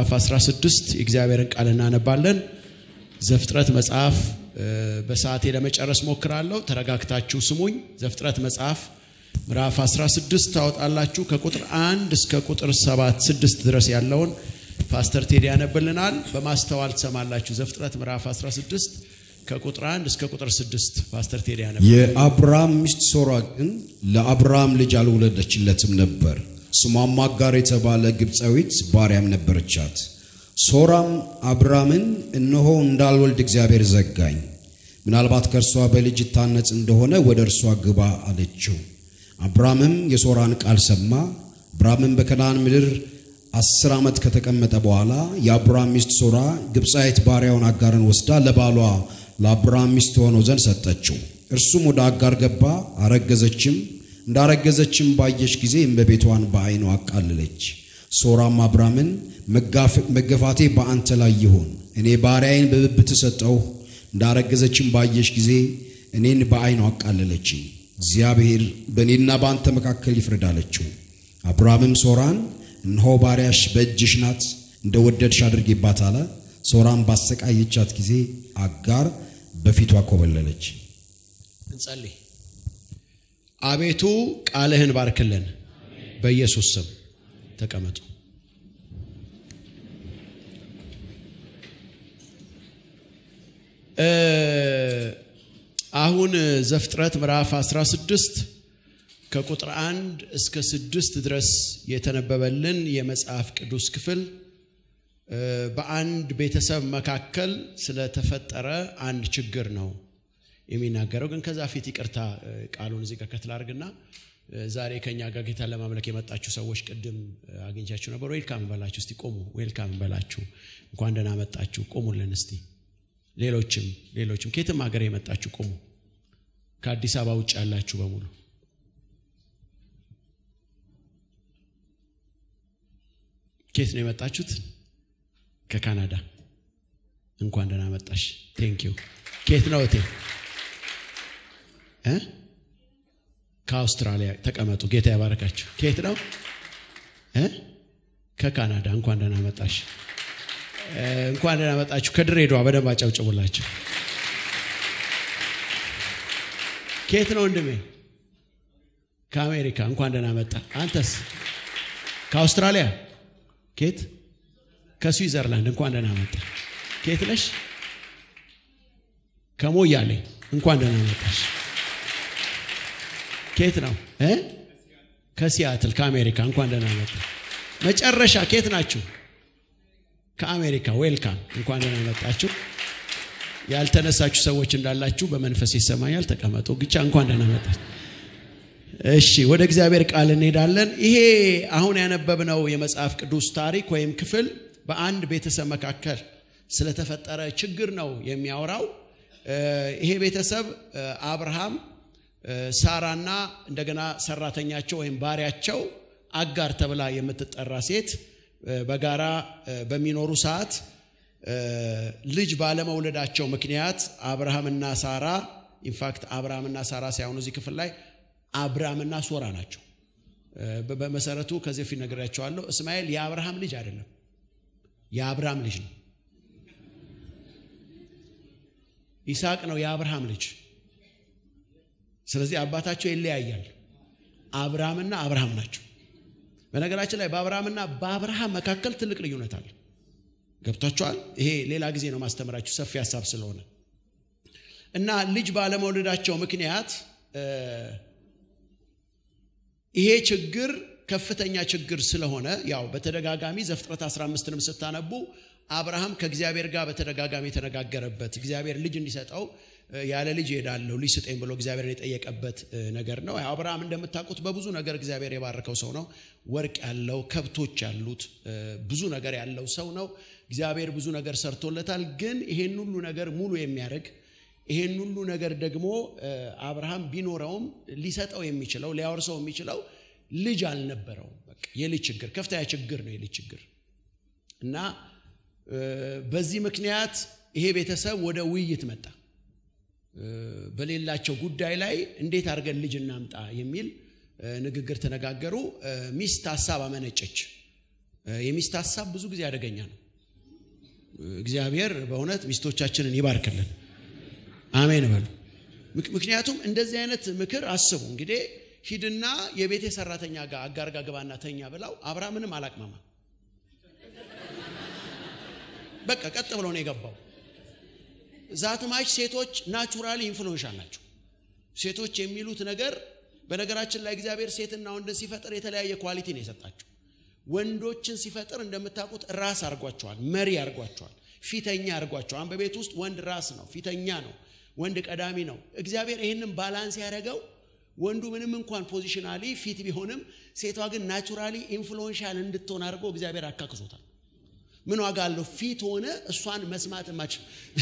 ምዕራፍ 16 የእግዚአብሔርን ቃል እናነባለን። ዘፍጥረት መጽሐፍ በሰዓቴ ለመጨረስ ሞክራለሁ። ተረጋግታችሁ ስሙኝ። ዘፍጥረት መጽሐፍ ምዕራፍ 16 ታወጣላችሁ። ከቁጥር 1 እስከ ቁጥር 7 6 ድረስ ያለውን ፓስተር ቴዲ ያነብልናል። በማስተዋል ትሰማላችሁ። ዘፍጥረት ምዕራፍ 16 ከቁጥር 1 እስከ ቁጥር 6 ፓስተር ቴዲ ያነብ። የአብርሃም ሚስት ሶራ ግን ለአብርሃም ልጅ አልወለደችለትም ነበር። ስሟም አጋር የተባለ ግብፃዊት ባሪያም ነበረቻት። ሶራም አብራምን እነሆ እንዳልወልድ እግዚአብሔር ዘጋኝ፣ ምናልባት ከእርሷ በልጅ ይታነጽ እንደሆነ ወደ እርሷ ግባ አለችው። አብራምም የሶራን ቃል ሰማ። አብራምም በከናን ምድር አስር ዓመት ከተቀመጠ በኋላ የአብራም ሚስት ሶራ ግብፃዊት ባሪያውን አጋርን ወስዳ ለባሏ ለአብራም ሚስት ሆነው ዘንድ ሰጠችው። እርሱም ወደ አጋር ገባ፣ አረገዘችም። እንዳረገዘችም ባየች ጊዜ እመቤቷን በዓይኗ አቃለለች። ሶራም አብራምን መገፋቴ በአንተ ላይ ይሁን፣ እኔ ባሪያዬን በብብት ሰጠው። እንዳረገዘችም ባየች ጊዜ እኔን በዓይኗ አቃለለችኝ። እግዚአብሔር በእኔና በአንተ መካከል ይፍረድ አለችው። አብራምም ሶራን እነሆ ባሪያሽ በእጅሽ ናት፣ እንደ ወደድሽ አድርጌባት አለ። ሶራም ባሰቃየቻት ጊዜ አጋር በፊቷ ኮበለለች። እንጸልይ። አቤቱ ቃልህን ባርክልን፣ በኢየሱስ ስም ተቀመጡ። አሁን ዘፍጥረት ምዕራፍ 16 ከቁጥር 1 እስከ 6 ድረስ የተነበበልን የመጽሐፍ ቅዱስ ክፍል በአንድ ቤተሰብ መካከል ስለተፈጠረ አንድ ችግር ነው የሚናገረው። ግን ከዛ ፊት ይቅርታ ቃሉን እዚህ ጋር ከትል አድርግና ዛሬ ከኛ ጋር ጌታን ለማምለክ የመጣችሁ ሰዎች ቅድም አግኝቻችሁ ነበር። ዌልካም በላችሁ። እስቲ ቆሙ። ዌልካም በላችሁ። እንኳን ደህና መጣችሁ። ቆሙልን እስቲ። ሌሎችም ሌሎችም ከየትም ሀገር የመጣችሁ ቆሙ። ከአዲስ አበባ ውጭ ያላችሁ በሙሉ ከየት ነው የመጣችሁት? ከካናዳ እንኳን ደህና መጣሽ። ቴንክ ዩ። ከየት ነው እቴ? ከአውስትራሊያ ተቀመጡ። ጌታ ያባረካችሁ። ከየት ነው? ከካናዳ እንኳን ደህና መጣሽ። እንኳን ደህና መጣችሁ። ከድሬዳዋ በደንብ አጨብጭቡላችሁ። ከየት ነው ወንድሜ? ከአሜሪካ እንኳን ደህና መጣ። አንተስ? ከአውስትራሊያ ከየት? ከስዊዘርላንድ እንኳን ደህና መጣ። ከየት ነሽ? ከሞያሌ እንኳን ደህና መጣሽ። ከየት ነው? ከሲያትል ከአሜሪካ እንኳን ደህና መጣ። መጨረሻ ከየት ናችሁ? ከአሜሪካ ዌልካም፣ እንኳን ደህና መጣችሁ። ያልተነሳችሁ ሰዎች እንዳላችሁ በመንፈስ ይሰማኛል። ተቀመጡ ብቻ። እንኳን ደህና መጣችሁ። እሺ ወደ እግዚአብሔር ቃል እንሄዳለን። ይሄ አሁን ያነበብነው የመጽሐፍ ቅዱስ ታሪክ ወይም ክፍል በአንድ ቤተሰብ መካከል ስለተፈጠረ ችግር ነው የሚያወራው። ይሄ ቤተሰብ አብርሃም፣ ሳራና እንደገና ሰራተኛቸው ወይም ባሪያቸው አጋር ተብላ የምትጠራ ሴት በጋራ በሚኖሩ ሰዓት ልጅ ባለመውለዳቸው ምክንያት አብርሃምና ሳራ ኢንፋክት አብርሃምና ሳራ ሳይሆኑ እዚህ ክፍል ላይ አብራምና ሶራ ናቸው። በመሰረቱ ከዚህ በፊት ነግሬያቸዋለሁ። እስማኤል የአብርሃም ልጅ አይደለም፣ የአብራም ልጅ ነው። ይስሐቅ ነው የአብርሃም ልጅ። ስለዚህ አባታቸው ይለያያል። አብርሃምና አብርሃም ናቸው። በነገራችን ላይ በአብርሃምና በአብርሃም መካከል ትልቅ ልዩነት አለ። ገብቷቸዋል። ይሄ ሌላ ጊዜ ነው ማስተምራችሁ ሰፊ ሀሳብ ስለሆነ እና ልጅ ባለመውለዳቸው ምክንያት ይሄ ችግር ከፍተኛ ችግር ስለሆነ ያው በተደጋጋሚ ዘፍጥረት 15ንም ስታነቡ አብርሃም ከእግዚአብሔር ጋር በተደጋጋሚ የተነጋገረበት እግዚአብሔር ልጅ እንዲሰጠው ያለ ልጅ እሄዳለሁ ልጅ ስጠኝ ብሎ እግዚአብሔርን የጠየቀበት ነገር ነው። አብርሃም እንደምታውቁት በብዙ ነገር እግዚአብሔር የባረከው ሰው ነው። ወርቅ ያለው፣ ከብቶች ያሉት፣ ብዙ ነገር ያለው ሰው ነው። እግዚአብሔር ብዙ ነገር ሰርቶለታል። ግን ይሄን ሁሉ ነገር ሙሉ የሚያደርግ ይሄን ሁሉ ነገር ደግሞ አብርሃም ቢኖረውም ሊሰጠው የሚችለው ሊያወርሰው የሚችለው ልጅ አልነበረውም። በቃ የልጅ ችግር ከፍተኛ ችግር ነው የልጅ ችግር እና በዚህ ምክንያት ይሄ ቤተሰብ ወደ ውይይት መጣ። በሌላቸው ጉዳይ ላይ እንዴት አድርገን ልጅ እናምጣ የሚል ንግግር ተነጋገሩ። ሚስት ሀሳብ አመነጨች። የሚስት ሀሳብ ብዙ ጊዜ አደገኛ ነው። እግዚአብሔር በእውነት ሚስቶቻችንን ይባርክልን። አሜን በሉ። ምክንያቱም እንደዚህ አይነት ምክር አስቡ እንግዲህ ሂድና የቤቴ ሰራተኛ ጋር አጋር ጋር ግባና ተኛ ብላው አብርሃምንም አላቅማማ በቃ ቀጥ ብሎ ነው የገባው። ዛትማች ሴቶች ናቹራሊ ኢንፍሉዌንሻል ናቸው። ሴቶች የሚሉት ነገር በነገራችን ላይ እግዚአብሔር ሴትና ወንድን ሲፈጥር የተለያየ ኳሊቲ ነው የሰጣቸው። ወንዶችን ሲፈጥር እንደምታውቁት ራስ አድርጓቸዋል፣ መሪ አድርጓቸዋል፣ ፊተኛ አድርጓቸዋል። በቤት ውስጥ ወንድ ራስ ነው፣ ፊተኛ ነው፣ ወንድ ቀዳሚ ነው። እግዚአብሔር ይህንን ባላንስ ያደረገው ወንዱ ምንም እንኳን ፖዚሽናሊ ፊት ቢሆንም ሴቷ ግን ናቹራሊ ኢንፍሉዌንሻል እንድትሆን አድርጎ እግዚአብሔር አካክሶታል። ምን ዋጋ አለው? ፊት ሆነ እሷን መስማት ማች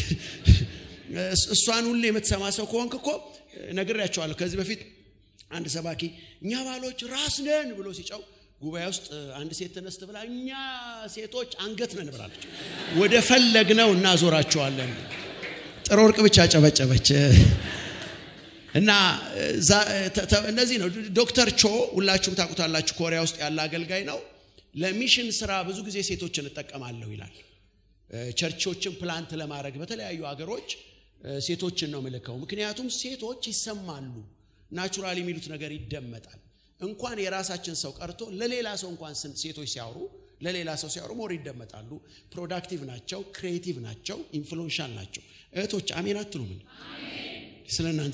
እሷን ሁሌ የምትሰማ ሰው ከሆንክ እኮ ነግሬያቸዋለሁ። ከዚህ በፊት አንድ ሰባኪ እኛ ባሎች ራስ ነን ብሎ ሲጨው ጉባኤ ውስጥ አንድ ሴት ተነስት ብላ እኛ ሴቶች አንገት ነን ብላለች። ወደ ፈለግነው እናዞራቸዋለን። ጥሩ ወርቅ ብቻ ጨበጨበች። እና እነዚህ ነው። ዶክተር ቾ ሁላችሁም ታውቁታላችሁ። ኮሪያ ውስጥ ያለ አገልጋይ ነው። ለሚሽን ስራ ብዙ ጊዜ ሴቶችን እጠቀማለሁ ይላል። ቸርቾችን ፕላንት ለማድረግ በተለያዩ አገሮች ሴቶችን ነው ምልከው። ምክንያቱም ሴቶች ይሰማሉ፣ ናቹራል የሚሉት ነገር ይደመጣል። እንኳን የራሳችን ሰው ቀርቶ ለሌላ ሰው እንኳን ሴቶች ሲያወሩ ለሌላ ሰው ሲያወሩ ሞር ይደመጣሉ። ፕሮዳክቲቭ ናቸው፣ ክሬቲቭ ናቸው፣ ኢንፍሉዌንሻል ናቸው። እህቶች አሜን አትሉም? ስለ እናንተ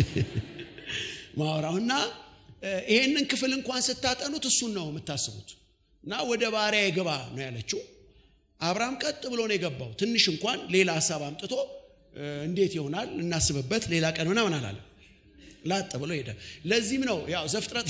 ማወራው እና ይሄንን ክፍል እንኳን ስታጠኑት እሱን ነው የምታስቡት። እና ወደ ባሪያ የግባ ነው ያለችው። አብርሃም ቀጥ ብሎ ነው የገባው። ትንሽ እንኳን ሌላ ሀሳብ አምጥቶ እንዴት ይሆናል እናስብበት፣ ሌላ ቀን ምናምን አላለ። ላጥ ብሎ ሄደ። ለዚህም ነው ያው ዘፍጥረት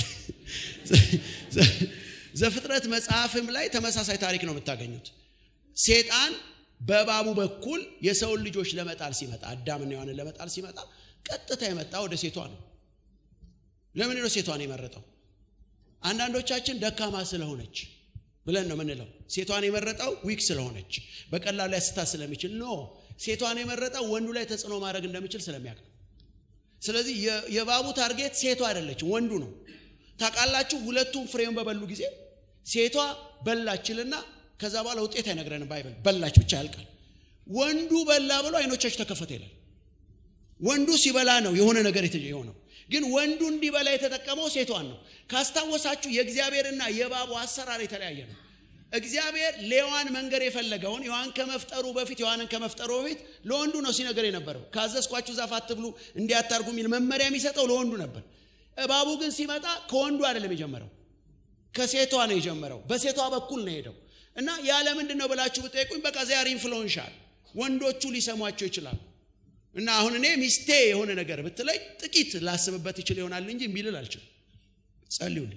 ዘፍጥረት መጽሐፍም ላይ ተመሳሳይ ታሪክ ነው የምታገኙት። ሴጣን በእባቡ በኩል የሰውን ልጆች ለመጣል ሲመጣ አዳምና ሔዋንን ለመጣል ሲመጣ ቀጥታ የመጣ ወደ ሴቷ ነው። ለምን ነው ሴቷን የመረጠው? አንዳንዶቻችን ደካማ ስለሆነች ብለን ነው ምንለው። ሴቷን የመረጠው ዊክ ስለሆነች በቀላሉ ያስታ ስለሚችል ኖ ሴቷን የመረጠው ወንዱ ላይ ተጽዕኖ ማድረግ እንደሚችል ስለሚያውቅ ነው። ስለዚህ የእባቡ ታርጌት ሴቷ አይደለችም፣ ወንዱ ነው። ታውቃላችሁ፣ ሁለቱም ፍሬውን በበሉ ጊዜ ሴቷ በላችልና ከዛ በኋላ ውጤት አይነግረንም ባይበል በላች ብቻ ያልቃል። ወንዱ በላ ብሎ አይኖቻች ተከፈተ ይላል። ወንዱ ሲበላ ነው የሆነ ነገር የሆነው። ግን ወንዱ እንዲበላ የተጠቀመው ሴቷን ነው። ካስታወሳችሁ የእግዚአብሔርና የእባቡ አሰራር የተለያየ ነው። እግዚአብሔር ሌዋን መንገር የፈለገውን ሔዋን ከመፍጠሩ በፊት ሔዋንን ከመፍጠሩ በፊት ለወንዱ ነው ሲነገር የነበረው። ካዘዝኳችሁ ዛፍ አትብሉ እንዲያታርጉ የሚል መመሪያ የሚሰጠው ለወንዱ ነበር። እባቡ ግን ሲመጣ ከወንዱ አይደለም የጀመረው፣ ከሴቷ ነው የጀመረው። በሴቷ በኩል ነው ሄደው እና ያለ ምንድን ነው ብላችሁ ብጠይቁኝ በቃ ዚያር ኢንፍሉዌንሻል ወንዶቹ ሊሰሟቸው ይችላሉ። እና አሁን እኔ ሚስቴ የሆነ ነገር ብትለኝ ጥቂት ላስብበት ይችል ይሆናል እንጂ እምቢ ልል አልችልም። ጸልዩልኝ።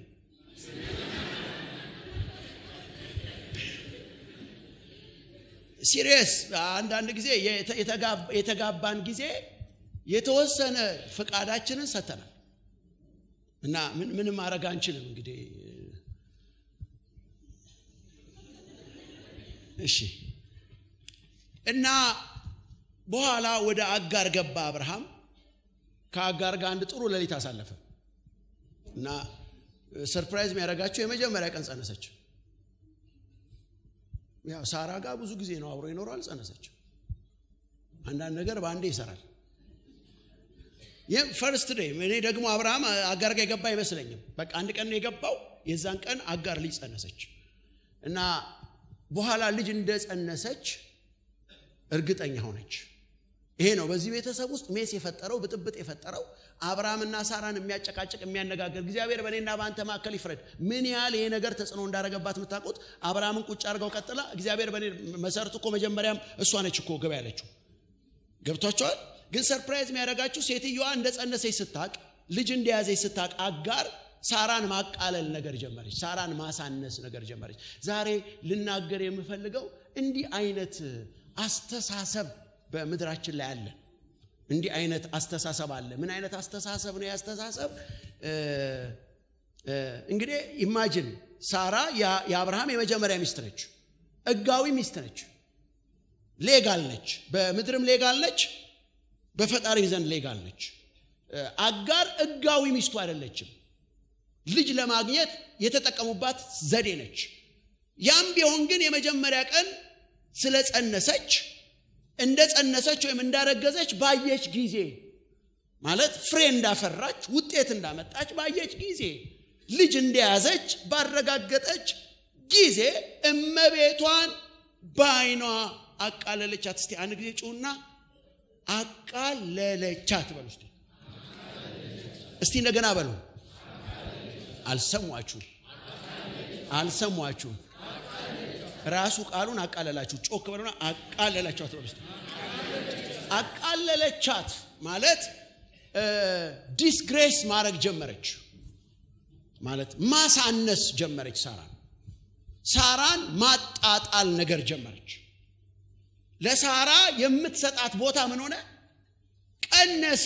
ሲሪየስ አንዳንድ ጊዜ የተጋባን ጊዜ የተወሰነ ፍቃዳችንን ሰተናል እና ምንም ማድረግ አንችልም። እንግዲህ እሺ እና በኋላ ወደ አጋር ገባ አብርሃም። ከአጋር ጋር አንድ ጥሩ ሌሊት አሳለፈ እና ሰርፕራይዝ የሚያደርጋቸው የመጀመሪያ ቀን ጸነሰች። ያው ሳራ ጋር ብዙ ጊዜ ነው አብሮ ይኖራል። ጸነሰች። አንዳንድ ነገር በአንዴ ይሰራል። ይህ ፈርስት ዴይ እኔ ደግሞ አብርሃም አጋር ጋር የገባ አይመስለኝም። በቃ አንድ ቀን ነው የገባው። የዛን ቀን አጋር ልጅ ጸነሰች እና በኋላ ልጅ እንደጸነሰች እርግጠኛ ሆነች። ይሄ ነው በዚህ ቤተሰብ ውስጥ ሜስ የፈጠረው ብጥብጥ የፈጠረው አብርሃምና ሳራን የሚያጨቃጭቅ የሚያነጋገር እግዚአብሔር በእኔና በአንተ መካከል ይፍረድ። ምን ያህል ይሄ ነገር ተጽዕኖ እንዳደረገባት የምታውቁት አብርሃምን ቁጭ አድርገው ቀጥላ እግዚአብሔር በእኔ መሰረቱ እኮ መጀመሪያም እሷ ነች እኮ ገባ ያለችው ገብቷቸዋል። ግን ሰርፕራይዝ የሚያደርጋችሁ ሴትዮዋ እንደጸነሰች ስታቅ ልጅ እንደያዘች ስታቅ አጋር ሳራን ማቃለል ነገር ጀመረች። ሳራን ማሳነስ ነገር ጀመረች። ዛሬ ልናገር የምፈልገው እንዲህ አይነት አስተሳሰብ በምድራችን ላይ አለ። እንዲህ አይነት አስተሳሰብ አለ። ምን አይነት አስተሳሰብ ነው? ያስተሳሰብ እንግዲህ ኢማጅን ሳራ የአብርሃም የመጀመሪያ ሚስት ነች። ሕጋዊ ሚስት ነች። ሌጋል ነች። በምድርም ሌጋል ነች፣ በፈጣሪ ዘንድ ሌጋል ነች። አጋር ሕጋዊ ሚስቱ አይደለችም። ልጅ ለማግኘት የተጠቀሙባት ዘዴ ነች። ያም ቢሆን ግን የመጀመሪያ ቀን ስለ ጸነሰች እንደ ጸነሰች ወይም እንዳረገዘች ባየች ጊዜ ማለት ፍሬ እንዳፈራች ውጤት እንዳመጣች ባየች ጊዜ ልጅ እንደያዘች ባረጋገጠች ጊዜ እመቤቷን በዓይኗ አቃለለቻት። እስቲ አንድ ጊዜ ጩና አቃለለቻት በሉ እስቲ እስቲ እንደገና በሉ። አልሰሟችሁ አልሰሟችሁ። ራሱ ቃሉን አቃለላችሁ። ጮክ በሉና አቃለላችኋት በሉ እስቲ። አቃለለቻት ማለት ዲስግሬስ ማድረግ ጀመረች ማለት ማሳነስ ጀመረች። ሳራን ሳራን ማጣጣል ነገር ጀመረች። ለሳራ የምትሰጣት ቦታ ምን ሆነ? ቀነሰ።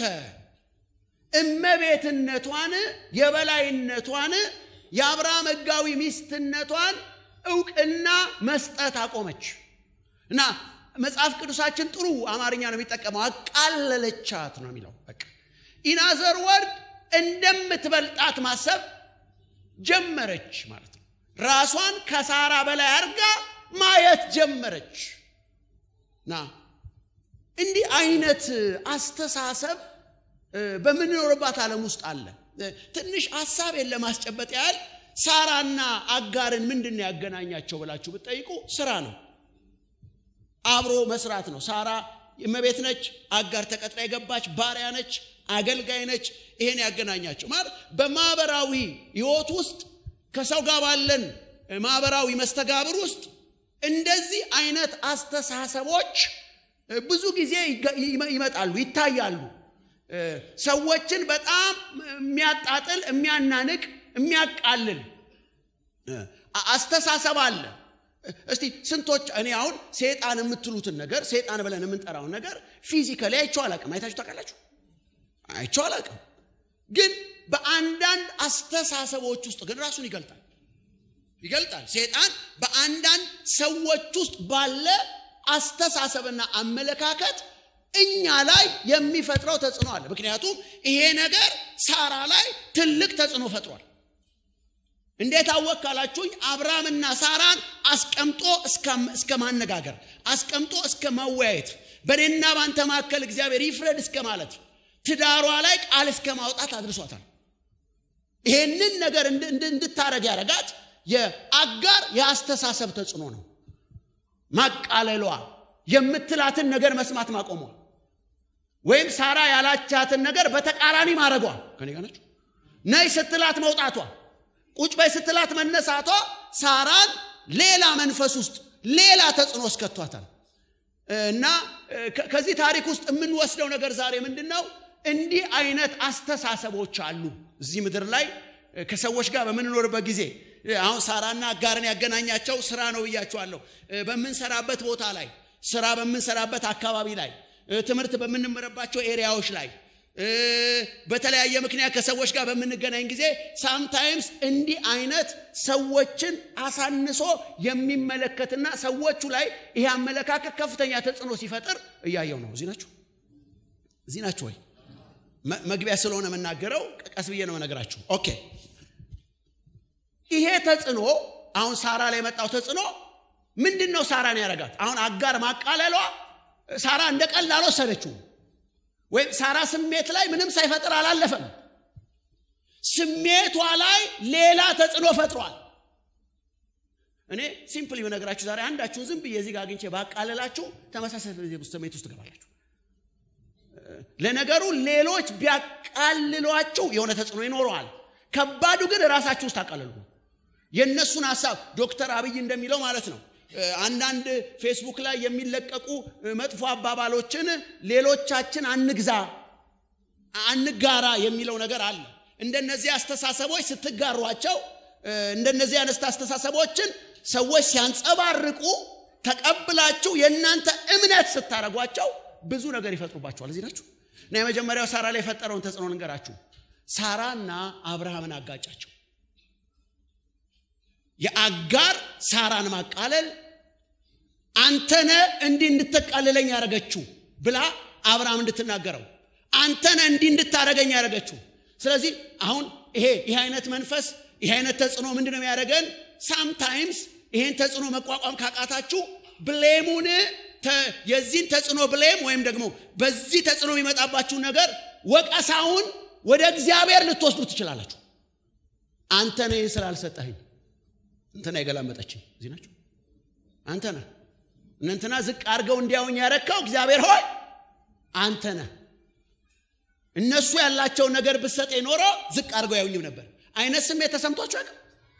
እመቤትነቷን፣ የበላይነቷን፣ የአብርሃም ሕጋዊ ሚስትነቷን እውቅና መስጠት አቆመች እና መጽሐፍ ቅዱሳችን ጥሩ አማርኛ ነው የሚጠቀመው። አቃለለቻት ነው የሚለው። በቃ ኢናዘር ወርድ እንደምትበልጣት ማሰብ ጀመረች ማለት ነው። ራሷን ከሳራ በላይ አድርጋ ማየት ጀመረች እና እንዲህ አይነት አስተሳሰብ በምንኖርባት ዓለም ውስጥ አለ። ትንሽ ሀሳቤን ለማስጨበጥ ያህል ሳራና አጋርን ምንድን ነው ያገናኛቸው ብላችሁ ብትጠይቁ ስራ ነው፣ አብሮ መስራት ነው። ሳራ እመቤት ነች፣ አጋር ተቀጥራ የገባች ባሪያ ነች፣ አገልጋይ ነች። ይሄን ያገናኛቸው ማለት በማህበራዊ ህይወት ውስጥ ከሰው ጋር ባለን ማህበራዊ መስተጋብር ውስጥ እንደዚህ አይነት አስተሳሰቦች ብዙ ጊዜ ይመጣሉ፣ ይታያሉ። ሰዎችን በጣም የሚያጣጥል፣ የሚያናንቅ፣ የሚያቃልል አስተሳሰብ አለ። እስቲ ስንቶች እኔ አሁን ሴጣን የምትሉትን ነገር ሴጣን ብለን የምንጠራውን ነገር ፊዚካሊ አይቼው አላቅም። አይታችሁ ታውቃላችሁ? አይቼው አላቅም። ግን በአንዳንድ አስተሳሰቦች ውስጥ ግን ራሱን ይገልጣል ይገልጣል። ሴጣን በአንዳንድ ሰዎች ውስጥ ባለ አስተሳሰብና አመለካከት እኛ ላይ የሚፈጥረው ተጽዕኖ አለ። ምክንያቱም ይሄ ነገር ሳራ ላይ ትልቅ ተጽዕኖ ፈጥሯል። እንዴት አወቅ ካላችሁኝ አብርሃምና ሳራን አስቀምጦ እስከ ማነጋገር አስቀምጦ እስከ ማወያየት በእኔና ባንተ መካከል እግዚአብሔር ይፍረድ እስከ ማለት ትዳሯ ላይ ቃል እስከ ማውጣት አድርሷታል። ይሄንን ነገር እንድታረግ ያደረጋት የአጋር የአስተሳሰብ ተጽዕኖ ነው። ማቃለሏ፣ የምትላትን ነገር መስማት ማቆሟ፣ ወይም ሳራ ያላቻትን ነገር በተቃራኒ ማድረጓ ከኔ ጋር ናቸው። ነይ ስትላት መውጣቷ፣ ቁጭ በይ ስትላት መነሳቷ ሳራን ሌላ መንፈስ ውስጥ ሌላ ተጽዕኖ እስከቷታል። እና ከዚህ ታሪክ ውስጥ የምንወስደው ነገር ዛሬ ምንድን ነው? እንዲህ አይነት አስተሳሰቦች አሉ እዚህ ምድር ላይ ከሰዎች ጋር በምንኖርበት ጊዜ አሁን ሳራና አጋርን ያገናኛቸው ስራ ነው ብያችኋለሁ። በምንሰራበት ቦታ ላይ ስራ በምንሰራበት አካባቢ ላይ ትምህርት በምንመረባቸው ኤሪያዎች ላይ በተለያየ ምክንያት ከሰዎች ጋር በምንገናኝ ጊዜ ሳምታይምስ እንዲህ አይነት ሰዎችን አሳንሶ የሚመለከትና ሰዎቹ ላይ ይሄ አመለካከት ከፍተኛ ተጽዕኖ ሲፈጥር እያየው ነው። እዚህ ናችሁ፣ እዚህ ናችሁ ወይ? መግቢያ ስለሆነ የምናገረው ቀስ ብዬ ነው መነግራችሁ። ኦኬ ይሄ ተጽዕኖ አሁን ሳራ ላይ የመጣው ተጽዕኖ ምንድን ነው? ሳራን ያረጋት አሁን አጋር ማቃለሏ ሳራ እንደ ቀላል አልወሰደችው፣ ወይም ሳራ ስሜት ላይ ምንም ሳይፈጥር አላለፈም። ስሜቷ ላይ ሌላ ተጽዕኖ ፈጥሯል። እኔ ሲምፕል በነገራችሁ ዛሬ አንዳችሁን ዝም ብዬ እዚህ ጋር አግኝቼ ባቃለላችሁ ተመሳሳይ ስሜት ውስጥ ትገባላችሁ። ለነገሩ ሌሎች ቢያቃልሏችሁ የሆነ ተጽዕኖ ይኖረዋል። ከባዱ ግን ራሳችሁ ውስጥ አቃለሉ። የእነሱን ሀሳብ ዶክተር አብይ እንደሚለው ማለት ነው። አንዳንድ ፌስቡክ ላይ የሚለቀቁ መጥፎ አባባሎችን ሌሎቻችን አንግዛ፣ አንጋራ የሚለው ነገር አለ። እንደነዚህ አስተሳሰቦች ስትጋሯቸው፣ እንደነዚህ አይነት አስተሳሰቦችን ሰዎች ሲያንጸባርቁ ተቀብላችሁ የእናንተ እምነት ስታደርጓቸው ብዙ ነገር ይፈጥሩባቸዋል። እዚህ ናችሁ እና የመጀመሪያው ሳራ ላይ የፈጠረውን ተጽዕኖ ንገራችሁ። ሳራና አብርሃምን አጋጫቸው። የአጋር ሳራን ማቃለል አንተነ እንዲህ እንድትቃልለኝ ያደረገችው ብላ አብርሃም እንድትናገረው አንተነ እንዲህ እንድታደረገኝ ያደረገችው። ስለዚህ አሁን ይሄ ይህ አይነት መንፈስ ይህ አይነት ተጽዕኖ ምንድን ነው የሚያደርገን? ሳምታይምስ ይሄን ተጽዕኖ መቋቋም ካቃታችሁ ብሌሙን የዚህን ተጽዕኖ ብሌም ወይም ደግሞ በዚህ ተጽዕኖ የሚመጣባችሁ ነገር ወቀሳውን ወደ እግዚአብሔር ልትወስዱ ትችላላችሁ አንተ ነህ ስላልሰጠኸኝ እንትና የገላመጠችኝ እዚህ ናቸው አንተ ነህ እነንትና ዝቅ አድርገው እንዲያውኝ ያረካው እግዚአብሔር ሆይ አንተ ነህ እነሱ ያላቸውን ነገር ብሰጥ ኖሮ ዝቅ አድርገው ያውኝም ነበር አይነት ስሜት ተሰምቷቸው ያውቅም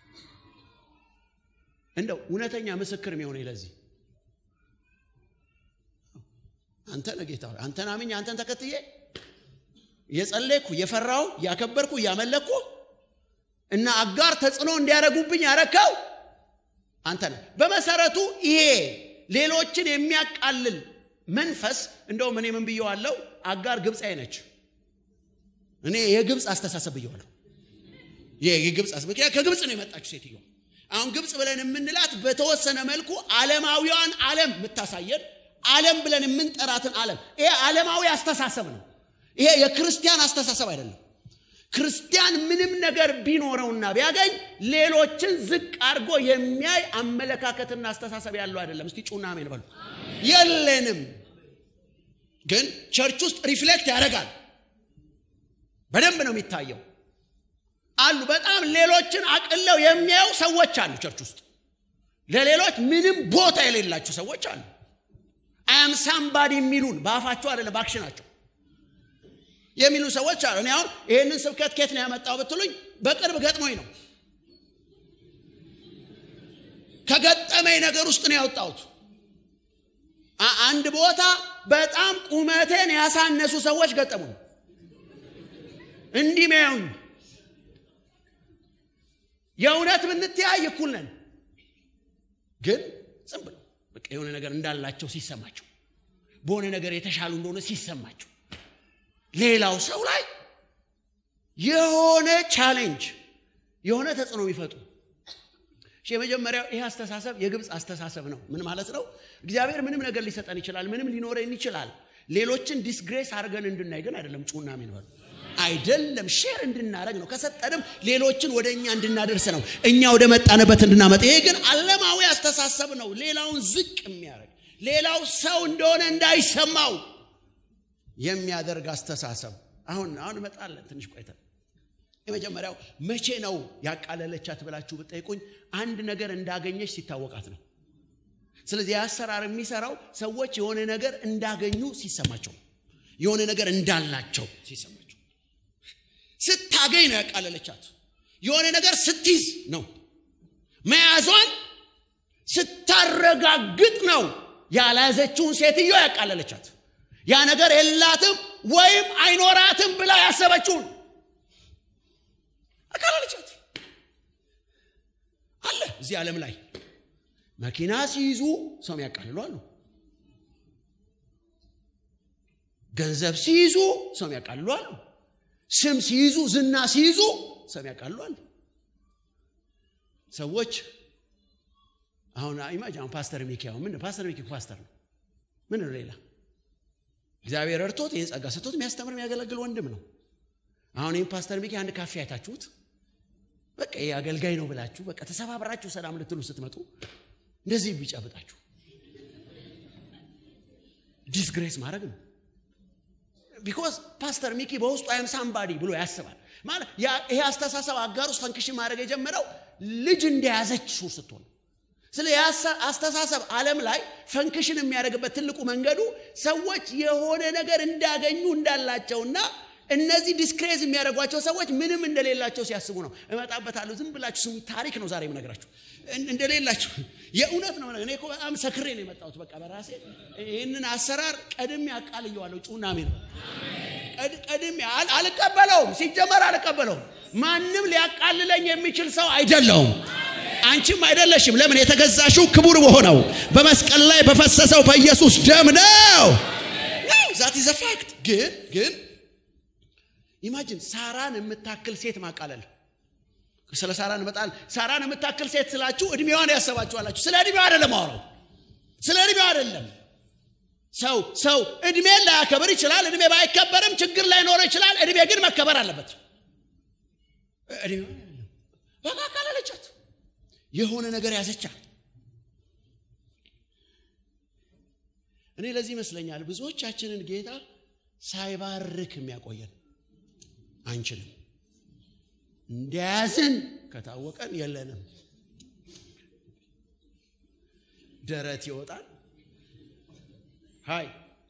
እንደው እውነተኛ ምስክር የሚሆነ ለዚህ አንተ ነህ ጌታ አንተን አምኜ አንተን ተከትዬ እየጸለይኩ እየፈራው እያከበርኩ እያመለኩ እና አጋር ተጽዕኖ እንዲያደረጉብኝ ያረካው አንተ ነህ በመሰረቱ ይሄ ሌሎችን የሚያቃልል መንፈስ እንደውም እኔ ምን ብየዋለው አጋር ግብፃዊ ነች እኔ የግብፅ አስተሳሰብ ብየዋለሁ የግብፅ ምክንያት ከግብፅ ነው የመጣችው ሴትዮ አሁን ግብፅ ብለን የምንላት በተወሰነ መልኩ ዓለማዊዋን ዓለም የምታሳየን ዓለም ብለን የምንጠራትን ዓለም ይሄ ዓለማዊ አስተሳሰብ ነው ይሄ የክርስቲያን አስተሳሰብ አይደለም ክርስቲያን ምንም ነገር ቢኖረውና ቢያገኝ ሌሎችን ዝቅ አድርጎ የሚያይ አመለካከትና አስተሳሰብ ያለው አይደለም እስቲ ጩና ሜን በሉ የለንም ግን ቸርች ውስጥ ሪፍሌክት ያደርጋል በደንብ ነው የሚታየው አሉ በጣም ሌሎችን አቅለው የሚያዩ ሰዎች አሉ ቸርች ውስጥ ለሌሎች ምንም ቦታ የሌላቸው ሰዎች አሉ አያም ሳምባዲ የሚሉን በአፋቸው አይደለም በአክሽናቸው የሚሉ ሰዎች አሉ እኔ አሁን ይህንን ስብከት ኬት ነው ያመጣው ብትሉኝ በቅርብ ገጥሞኝ ነው ከገጠመኝ ነገር ውስጥ ነው ያወጣሁት አንድ ቦታ በጣም ቁመቴን ያሳነሱ ሰዎች ገጠሙኝ እንዲህ ሚያዩኝ የእውነት ብንተያይ እኩል ነን ግን ዝም ብለው በቃ የሆነ ነገር እንዳላቸው ሲሰማቸው በሆነ ነገር የተሻሉ እንደሆነ ሲሰማቸው ሌላው ሰው ላይ የሆነ ቻሌንጅ የሆነ ተጽዕኖ የሚፈጡ የመጀመሪያው ይህ አስተሳሰብ የግብፅ አስተሳሰብ ነው ምን ማለት ነው እግዚአብሔር ምንም ነገር ሊሰጠን ይችላል ምንም ሊኖረን ይችላል ሌሎችን ዲስግሬስ አድርገን እንድናይ ግን አይደለም ጩና ሚንበል አይደለም ሼር እንድናደረግ ነው ከሰጠንም ሌሎችን ወደ እኛ እንድናደርስ ነው እኛ ወደ መጣንበት እንድናመጥ ይሄ ግን አለማዊ አስተሳሰብ ነው ሌላውን ዝቅ የሚያደርግ ሌላው ሰው እንደሆነ እንዳይሰማው የሚያደርግ አስተሳሰብ አሁን አሁን እመጣለን ትንሽ ቆይተን የመጀመሪያው መቼ ነው ያቃለለቻት ብላችሁ ብጠይቁኝ አንድ ነገር እንዳገኘች ሲታወቃት ነው ስለዚህ የአሰራር የሚሰራው ሰዎች የሆነ ነገር እንዳገኙ ሲሰማቸው የሆነ ነገር እንዳላቸው ሲሰማቸው ስታገኝ ነው ያቃለለቻት የሆነ ነገር ስትይዝ ነው መያዟን ስታረጋግጥ ነው ያልያዘችውን ሴትዮ ያቃለለቻት ያ ነገር የላትም ወይም አይኖራትም ብላ ያሰበችውን አቃለለቻት አለ እዚህ ዓለም ላይ መኪና ሲይዙ ሰው ያቃልሉ አሉ ገንዘብ ሲይዙ ሰው ያቃልሉ አሉ ስም ሲይዙ ዝና ሲይዙ ሰው ያቃልሉ አሉ ሰዎች አሁን ኢማጅ አሁን ፓስተር ሚኪ አሁን ምን ፓስተር ሚኪ ፓስተር ነው ምን ነው ሌላ እግዚአብሔር እርቶት ይህን ጸጋ ሰጥቶት የሚያስተምር የሚያገለግል ወንድም ነው አሁን ይህን ፓስተር ሚኪ አንድ ካፌ አይታችሁት በቃ ይህ አገልጋይ ነው ብላችሁ በቃ ተሰባብራችሁ ሰላም ልትሉ ስትመጡ እንደዚህ ቢጨብጣችሁ ዲስግሬስ ማድረግ ነው ቢኮዝ ፓስተር ሚኪ በውስጡ አይም ሳምባዲ ብሎ ያስባል ማለት ይሄ አስተሳሰብ አጋር ውስጥ ፈንክሽን ማድረግ የጀመረው ልጅ እንደያዘች ሱር ስትሆን ስለ አስተሳሰብ ዓለም ላይ ፈንክሽን የሚያደርግበት ትልቁ መንገዱ ሰዎች የሆነ ነገር እንዳገኙ እንዳላቸውና እነዚህ ዲስክሬዝ የሚያደርጓቸው ሰዎች ምንም እንደሌላቸው ሲያስቡ ነው እመጣበታለሁ ዝም ብላችሁ ስሙ ታሪክ ነው ዛሬ የምነግራችሁ እንደሌላቸው የእውነት ነው እኔ እኮ በጣም ሰክሬ ነው የመጣሁት በቃ በራሴ ይህንን አሰራር ቀድሜ አቃልየዋለሁ ጩና ሜን ቀድሜ አልቀበለውም ሲጀመር አልቀበለውም ማንም ሊያቃልለኝ የሚችል ሰው አይደለውም አንቺም አይደለሽም ለምን የተገዛሽው ክቡር በሆነው በመስቀል ላይ በፈሰሰው በኢየሱስ ደም ነው ዛት ዘ ፋክት ግን ግን ኢማጂን ሳራን የምታክል ሴት ማቃለል ስለ ሳራ እንመጣል ሳራን የምታክል ሴት ስላችሁ እድሜዋን ያሰባችኋላችሁ ስለ እድሜዋ አይደለም አወራው ስለ እድሜዋ አይደለም ሰው ሰው እድሜን ላያከብር ይችላል እድሜ ባይከበርም ችግር ላይኖረው ይችላል እድሜ ግን መከበር አለበት በቃ አቃለለቻት የሆነ ነገር ያዘቻት እኔ ለዚህ ይመስለኛል ብዙዎቻችንን ጌታ ሳይባርክ የሚያቆየን አንችልም። እንደያዝን ከታወቀን የለንም። ደረት ይወጣል። ሀይ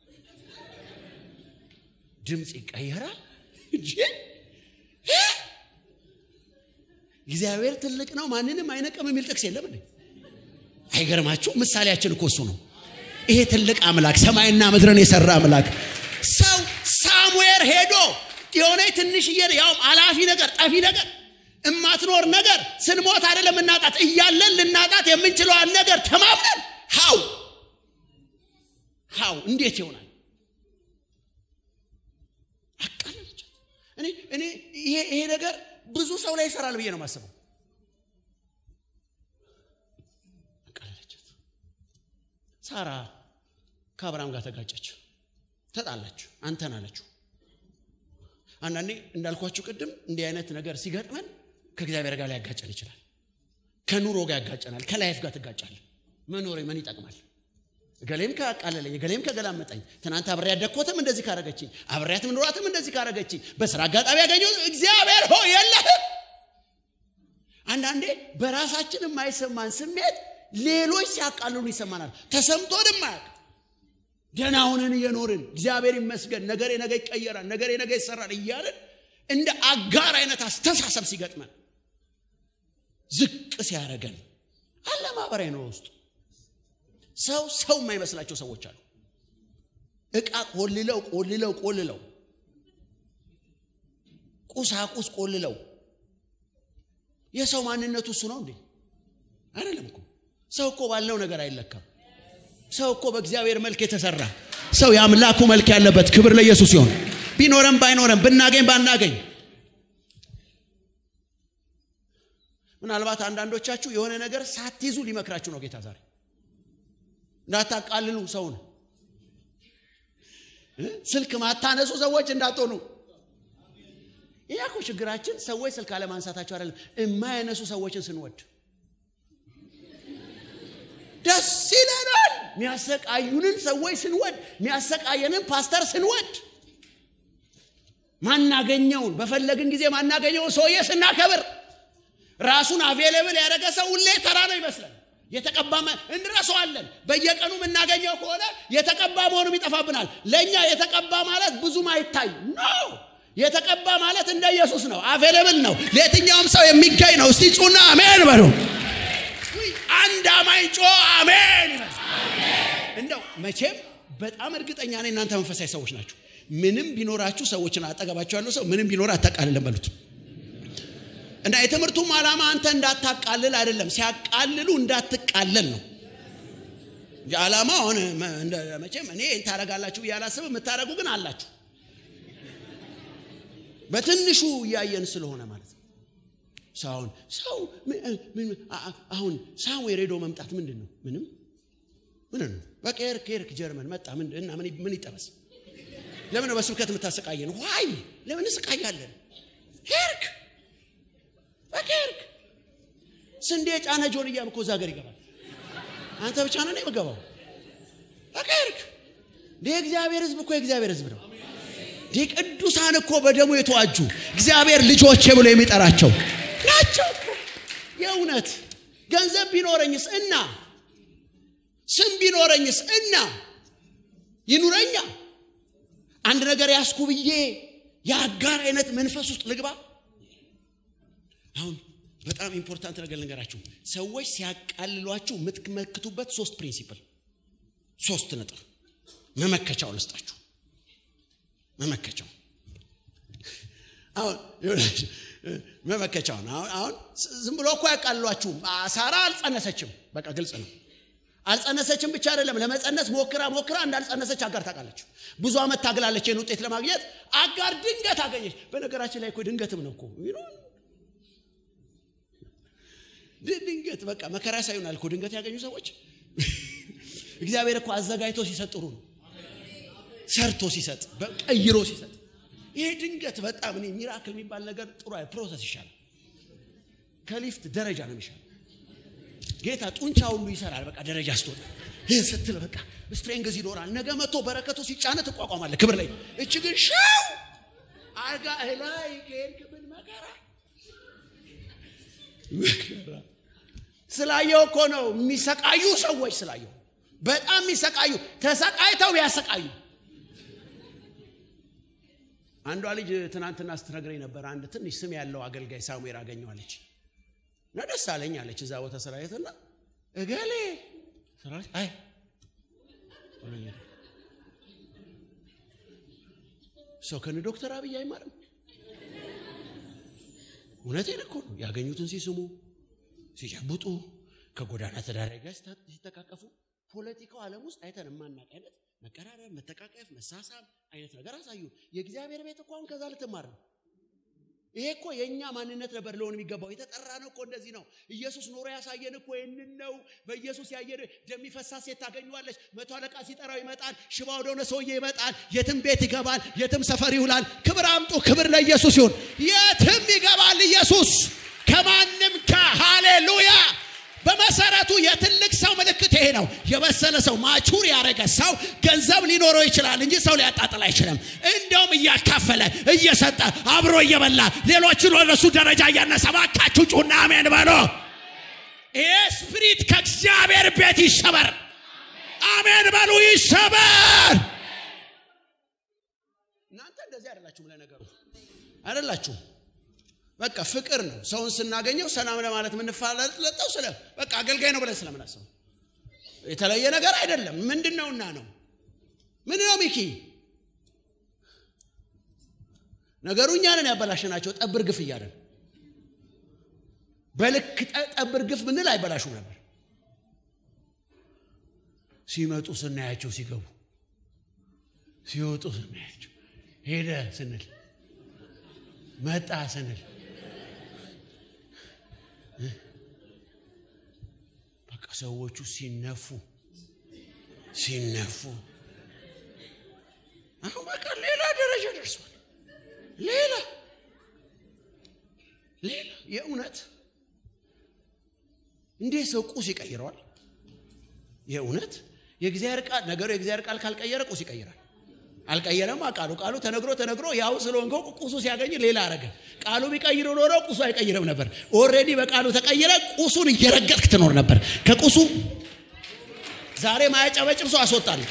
ድምፅ ይቀየራል። እግዚአብሔር ትልቅ ነው፣ ማንንም አይነቅም የሚል ጥቅስ የለም እንዴ? አይገርማችሁ? ምሳሌያችን እኮ እሱ ነው። ይሄ ትልቅ አምላክ ሰማይና ምድርን የሰራ አምላክ ሰው ሳሙኤል ሄዶ የሆነ ትንሽዬ ያውም አላፊ ነገር ጠፊ ነገር እማትኖር ነገር ስንሞት አይደለም እናጣት እያለን ልናጣት የምንችለዋን ነገር ተማምነን ሀው ሀው እንዴት ይሆናል? አቃለለቻት። እኔ እኔ ይሄ ይሄ ነገር ብዙ ሰው ላይ ይሰራል ብዬ ነው የማስበው። አቃለለቻት። ሳራ ከአብርሃም ጋር ተጋጨች፣ ተጣላች፣ አንተን አለችው። አንዳንዴ እንዳልኳችሁ ቅድም እንዲህ አይነት ነገር ሲገጥመን ከእግዚአብሔር ጋር ሊያጋጨን ይችላል። ከኑሮ ጋር ያጋጨናል። ከላይፍ ጋር ትጋጫለን። መኖሬ ምን ይጠቅማል? ገሌም ካቃለለኝ፣ ገሌም ከገላመጠኝ፣ ትናንት አብሬ ያደግኮትም እንደዚህ ካረገችኝ፣ አብሬያት ምኖራትም እንደዚህ ካረገችኝ፣ በስራ አጋጣሚ ያገኘው እግዚአብሔር ሆ የለህም። አንዳንዴ በራሳችን የማይሰማን ስሜት ሌሎች ሲያቃልሉ ይሰማናል። ተሰምቶንም አያውቅ ደህና ሆነን እየኖርን እግዚአብሔር ይመስገን ነገሬ ነገ ይቀየራል፣ ነገሬ ነገ ይሰራል እያልን እንደ አጋር አይነት አስተሳሰብ ሲገጥመን ዝቅ ሲያደርገን አለ ማህበራዊ ኑሮ ውስጥ ሰው ሰው የማይመስላቸው ሰዎች አሉ። እቃ ቆልለው ቆልለው ቆልለው ቁሳቁስ ቆልለው የሰው ማንነቱ እሱ ነው እንዴ? አይደለም እኮ ሰው እኮ ባለው ነገር አይለካም። ሰው እኮ በእግዚአብሔር መልክ የተሰራ ሰው የአምላኩ መልክ ያለበት ክብር ለኢየሱስ ሲሆን ቢኖረም ባይኖረም ብናገኝ ባናገኝ ምናልባት አንዳንዶቻችሁ የሆነ ነገር ሳትይዙ ሊመክራችሁ ነው ጌታ ዛሬ እንዳታቃልሉ ሰውን ስልክ ማታነሱ ሰዎች እንዳትሆኑ ይህ እኮ ችግራችን ሰዎች ስልክ አለማንሳታቸው አይደለም የማያነሱ ሰዎችን ስንወድ ደስ ይለናል የሚያሰቃዩንን ሰዎች ስንወድ የሚያሰቃየንን ፓስተር ስንወድ ማናገኘውን በፈለግን ጊዜ ማናገኘውን ሰውዬ ስናከብር ራሱን አቬሌብል ያደረገ ሰው ሁሌ ተራ ነው ይመስላል የተቀባ እንረሰዋለን በየቀኑ የምናገኘው ከሆነ የተቀባ መሆኑም ይጠፋብናል ለእኛ የተቀባ ማለት ብዙም አይታይ ኖ የተቀባ ማለት እንደ ኢየሱስ ነው አቬሌብል ነው ለየትኛውም ሰው የሚገኝ ነው እስቲ ጩና አሜን በሉ አንድ አማኝ ጮ አሜን እንደው መቼም በጣም እርግጠኛ ነኝ እናንተ መንፈሳዊ ሰዎች ናቸው ምንም ቢኖራችሁ ሰዎችን አጠገባቸው ያለው ሰው ምንም ቢኖር አታቃልልን በሉት እና የትምህርቱም ዓላማ አንተ እንዳታቃልል አይደለም ሲያቃልሉ እንዳትቃለል ነው ዓላማ አሁን መቼም እኔ ታረጋላችሁ ብዬ አላስብ የምታረጉ ግን አላችሁ በትንሹ እያየን ስለሆነ ማለት ነው ሰውን ሰው አሁን ሳሙኤል ሄዶ መምጣት ምንድን ነው ምንም ምን ነው በቃ ኤርክ ኤርክ ጀርመን መጣ እና ምን ይጠበስ ለምን ነው በስብከት የምታሰቃየን ዋይ ለምን እስቃያለን ሄርክ በቃ ሄርክ ስንዴ ጫነ ጆንያም እኮ እዛ ሀገር ይገባል አንተ ብቻ ነው የምገባው በቃ ሄርክ ይህ እግዚአብሔር ህዝብ እኮ የእግዚአብሔር ህዝብ ነው ይህ ቅዱሳን እኮ በደሙ የተዋጁ እግዚአብሔር ልጆቼ ብሎ የሚጠራቸው ናቸው የእውነት ገንዘብ ቢኖረኝስ እና ስም ቢኖረኝስ እና ይኑረኛ አንድ ነገር ያስኩ ብዬ የአጋር አይነት መንፈስ ውስጥ ልግባ አሁን በጣም ኢምፖርታንት ነገር ልንገራችሁ ሰዎች ሲያቃልሏችሁ የምትመክቱበት ሶስት ፕሪንሲፕል ሶስት ነጥብ መመከቻው ልስጣችሁ መመከቻው አሁን መመከቻውን አሁን ዝም ብሎ እኮ ያቃልሏችሁም ሳራ አልጸነሰችም በቃ ግልጽ ነው አልጸነሰችም ብቻ አይደለም ለመጸነስ ሞክራ ሞክራ እንዳልጸነሰች አጋር ታውቃለች ብዙ ዓመት ታግላለች ይህን ውጤት ለማግኘት አጋር ድንገት አገኘች በነገራችን ላይ እኮ ድንገትም ነው እኮ ድንገት በቃ መከራ ሳይሆናል እኮ ድንገት ያገኙ ሰዎች እግዚአብሔር እኮ አዘጋጅቶ ሲሰጥ ጥሩ ነው ሰርቶ ሲሰጥ ቀይሮ ሲሰጥ ይሄ ድንገት በጣም እኔ ሚራክል የሚባል ነገር ጥሩ ፕሮሰስ ይሻላል ከሊፍት ደረጃ ነው የሚሻል ጌታ ጡንቻ ሁሉ ይሰራል በቃ ደረጃ ስትወጣ ይህ ስትል በቃ ስትሬንግዝ ይኖራል። ነገ መጥቶ በረከቱ ሲጫነ ትቋቋማለህ። ክብር ላይ እች ግን ሻው አልጋ ላይ ከሄድክ ምን መከራ መከራ ስላየው እኮ ነው የሚሰቃዩ ሰዎች ስላየው በጣም የሚሰቃዩ ተሰቃይተው ያሰቃዩ አንዷ ልጅ ትናንትና ስትነግረኝ ነበር አንድ ትንሽ ስም ያለው አገልጋይ ሳሙኤል አገኘዋለች እና ደስ አለኝ አለች እዛ ቦታ ስራ የትና እገሌ ስራ አይ ሰው ከነ ዶክተር አብይ አይማርም እውነቴን እኮ ነው ያገኙትን ሲስሙ ሲጨብጡ ከጎዳና ተዳዳሪ ጋር ሲተቃቀፉ ፖለቲካው ዓለም ውስጥ አይተን የማናቅ አይነት መቀራረብ፣ መተቃቀፍ፣ መሳሳብ አይነት ነገር አሳዩ። የእግዚአብሔር ቤት እኮ አሁን ከዛ ልትማር ነው። ይሄ እኮ የእኛ ማንነት ነበር ሊሆን የሚገባው። የተጠራ ነው እኮ እንደዚህ ነው። ኢየሱስ ኖሮ ያሳየን እኮ ይህንን ነው። በኢየሱስ ያየን ደም የሚፈሳት ሴት ታገኘዋለች። መቶ አለቃ ሲጠራው ይመጣል። ሽባ ወደሆነ ሰውዬ ይመጣል። የትም ቤት ይገባል። የትም ሰፈር ይውላል። ክብር አምጡ። ክብር ለኢየሱስ ይሁን። የትም ይገባል ኢየሱስ ከማንም ከሃሌሉያ በመሰረቱ የትልቅ ሰው ምልክት ይሄ ነው። የበሰለ ሰው ማቹር ያደረገ ሰው ገንዘብ ሊኖረው ይችላል እንጂ ሰው ሊያጣጥል አይችልም። እንደውም እያካፈለ እየሰጠ አብሮ እየበላ ሌሎችን ወደሱ ደረጃ እያነሳ ባካችሁ ጩና አሜን በሎ። ይሄ ስፕሪት ከእግዚአብሔር ቤት ይሰበር። አሜን በሉ ይሰበር። እናንተ እንደዚህ አይደላችሁም፣ ለነገሩ አይደላችሁም። በቃ ፍቅር ነው። ሰውን ስናገኘው ሰላም ለማለት የምንፋለጠው ስለ በቃ አገልጋይ ነው ብለን ስለምናስበው የተለየ ነገር አይደለም። ምንድን ነውና ነው ምን ነው ሚኪ ነገሩ እኛንን ያበላሸናቸው ጠብር ግፍ እያለን በልክ ጠብር ግፍ ምንል አይበላሹም ነበር። ሲመጡ ስናያቸው፣ ሲገቡ ሲወጡ ስናያቸው፣ ሄደ ስንል መጣ ስንል በቃ ሰዎቹ ሲነፉ ሲነፉ አሁን በቃ ሌላ ደረጃ ደርሷል። ሌላ ሌላ የእውነት እንዴት ሰው ቁስ ይቀይረዋል? የእውነት የእግዚአብሔር ቃል ነገሩ የእግዚአብሔር ቃል ካልቀየረ ቁስ ይቀይራል። አልቀየረም። ቃሉ ቃሉ ተነግሮ ተነግሮ ያው ስለሆንከው ቁሱ ሲያገኝ ሌላ አረገ። ቃሉ ቢቀይር ኖሮ ቁሱ አይቀይርም ነበር። ኦልሬዲ በቃሉ ተቀይረ ቁሱን እየረገጥክ ትኖር ነበር። ከቁሱ ዛሬ ማያጨበጭብ ሰው አስወጣል።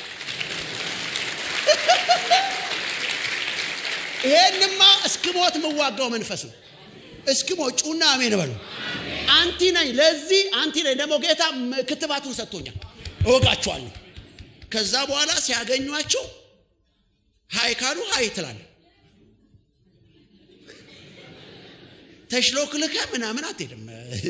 ይሄንማ እስክሞት የምዋጋው መንፈስ ነው። እስክሞት ጩና አሜን በሉ። አንቲ ነኝ፣ ለዚህ አንቲ ነኝ። ደግሞ ጌታ ክትባቱን ሰጥቶኛል። እወጋችኋለሁ። ከዛ በኋላ ሲያገኟቸው ሀይ ካሉ ሀይ ትላለ። ተሽሎክልከ ምናምን አትሄድም።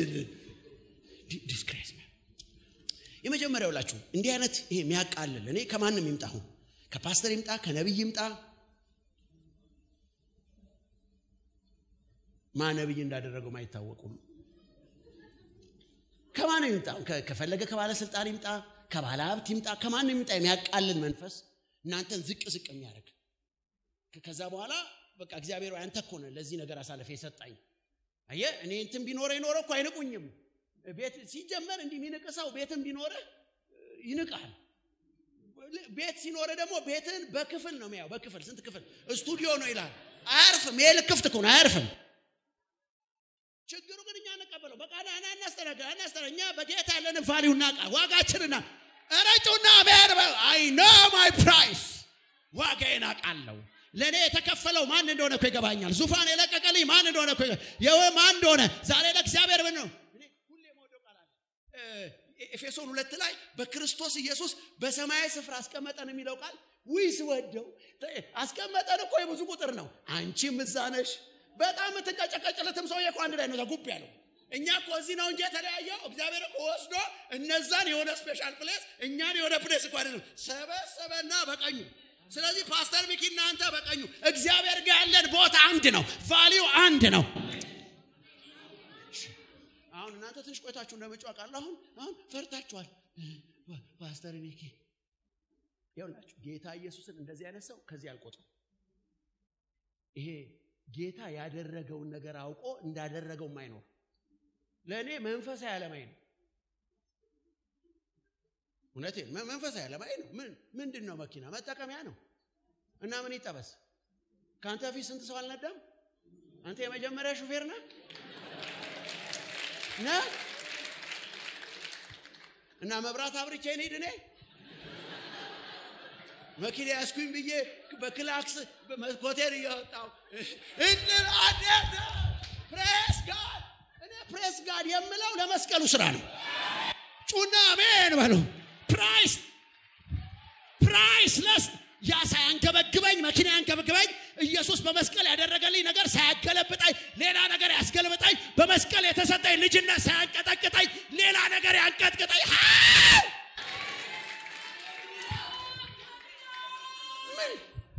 ዲስክሬስ የመጀመሪያው ላችሁ እንዲህ አይነት ይሄ የሚያቃልል እኔ ከማንም ይምጣ አሁን ከፓስተር ይምጣ ከነቢይ ይምጣ ማ ነቢይ እንዳደረገው ማይታወቁ ከማንም ይምጣ ከፈለገ ከባለስልጣን ይምጣ ከባለ ሀብት ይምጣ ከማንም ይምጣ የሚያቃልል መንፈስ እናንተን ዝቅ ዝቅ የሚያደርግ ከዛ በኋላ በቃ እግዚአብሔር አንተ እኮ ነህ ለዚህ ነገር አሳልፈ የሰጣኝ አየ እኔ እንትን ቢኖረ ይኖረ እኮ አይንቁኝም ቤት ሲጀመር እንዲህ የሚንቅ ሰው ቤትን ቢኖረ ይንቃል ቤት ሲኖረ ደግሞ ቤትን በክፍል ነው የሚያው በክፍል ስንት ክፍል ስቱዲዮ ነው ይላል አያርፍም ይሄ ልክፍት እኮ ነው አያርፍም ችግሩ ግን እኛ እንቀበለው በቃ ና እናስተናገ እናስተና እኛ በጌታ ያለንን ቫሊዩ እናቃ ዋጋችንና ረጩና ሜር አይ ኖ ማይ ፕራይስ ዋጋዬን አውቃለሁ ለእኔ የተከፈለው ማን እንደሆነ እኮ ይገባኛል ዙፋን የለቀቀልኝ ማን እንደሆነ እኮ ማን እንደሆነ ዛሬ ለእግዚአብሔር ምን ነው ሁሌ መወደው ቃል አለ ኤፌሶን ሁለት ላይ በክርስቶስ ኢየሱስ በሰማያዊ ስፍራ አስቀመጠን የሚለው ቃል ዊስ ወደው አስቀመጠን እኮ የብዙ ቁጥር ነው አንቺም እዛ ነሽ በጣም የምትንቀጨቀጭለትም ሰውዬ እኮ አንድ ላይ ነው ጉብ ያለው እኛ እኮ እዚህ ነው እንጂ የተለያየው እግዚአብሔር እኮ ወስዶ እነዛን የሆነ ስፔሻል ፕሌስ እኛን የሆነ ፕሌስ እኮ አይደለም ሰበሰበና በቀኙ ስለዚህ ፓስተር ሚኪ እናንተ በቀኙ እግዚአብሔር ጋር ያለን ቦታ አንድ ነው ቫሊዩ አንድ ነው አሁን እናንተ ትንሽ ቆይታችሁ እንደመጫ ቃል አሁን አሁን ፈርታችኋል ፓስተር ሚኪ ይኸውላችሁ ጌታ ኢየሱስን እንደዚህ አይነት ሰው ከዚህ አልቆጥም ይሄ ጌታ ያደረገውን ነገር አውቆ እንዳደረገው ማይኖር ለእኔ መንፈሳዊ ዓለማዊ ነው እውነቴን መንፈሳዊ ዓለማዊ ነው። ምን ምንድን ነው? መኪና መጠቀሚያ ነው እና ምን ይጠበስ? ከአንተ ፊት ስንት ሰው አልነዳም? አንተ የመጀመሪያ ሹፌር ነህ ነህ እና መብራት አብርቼ እንሂድ እኔ መኪና ያስኩኝ ብዬ በክላክስ መስኮቴን እያወጣው እንትን አደረ ፕሬስ ጋድ እኔ ፕሬስ ጋድ የምለው ለመስቀሉ ስራ ነው። ጩና አሜን በሉ። ፕራይስ ፕራይስለስ ያ ሳያንገበግበኝ መኪና ያንገበግበኝ ኢየሱስ በመስቀል ያደረገልኝ ነገር ሳያገለብጣኝ ሌላ ነገር ያስገለብጣኝ በመስቀል የተሰጠኝ ልጅነት ሳያንቀጠቅጠኝ ሌላ ነገር ያንቀጥቅጠኝ ምን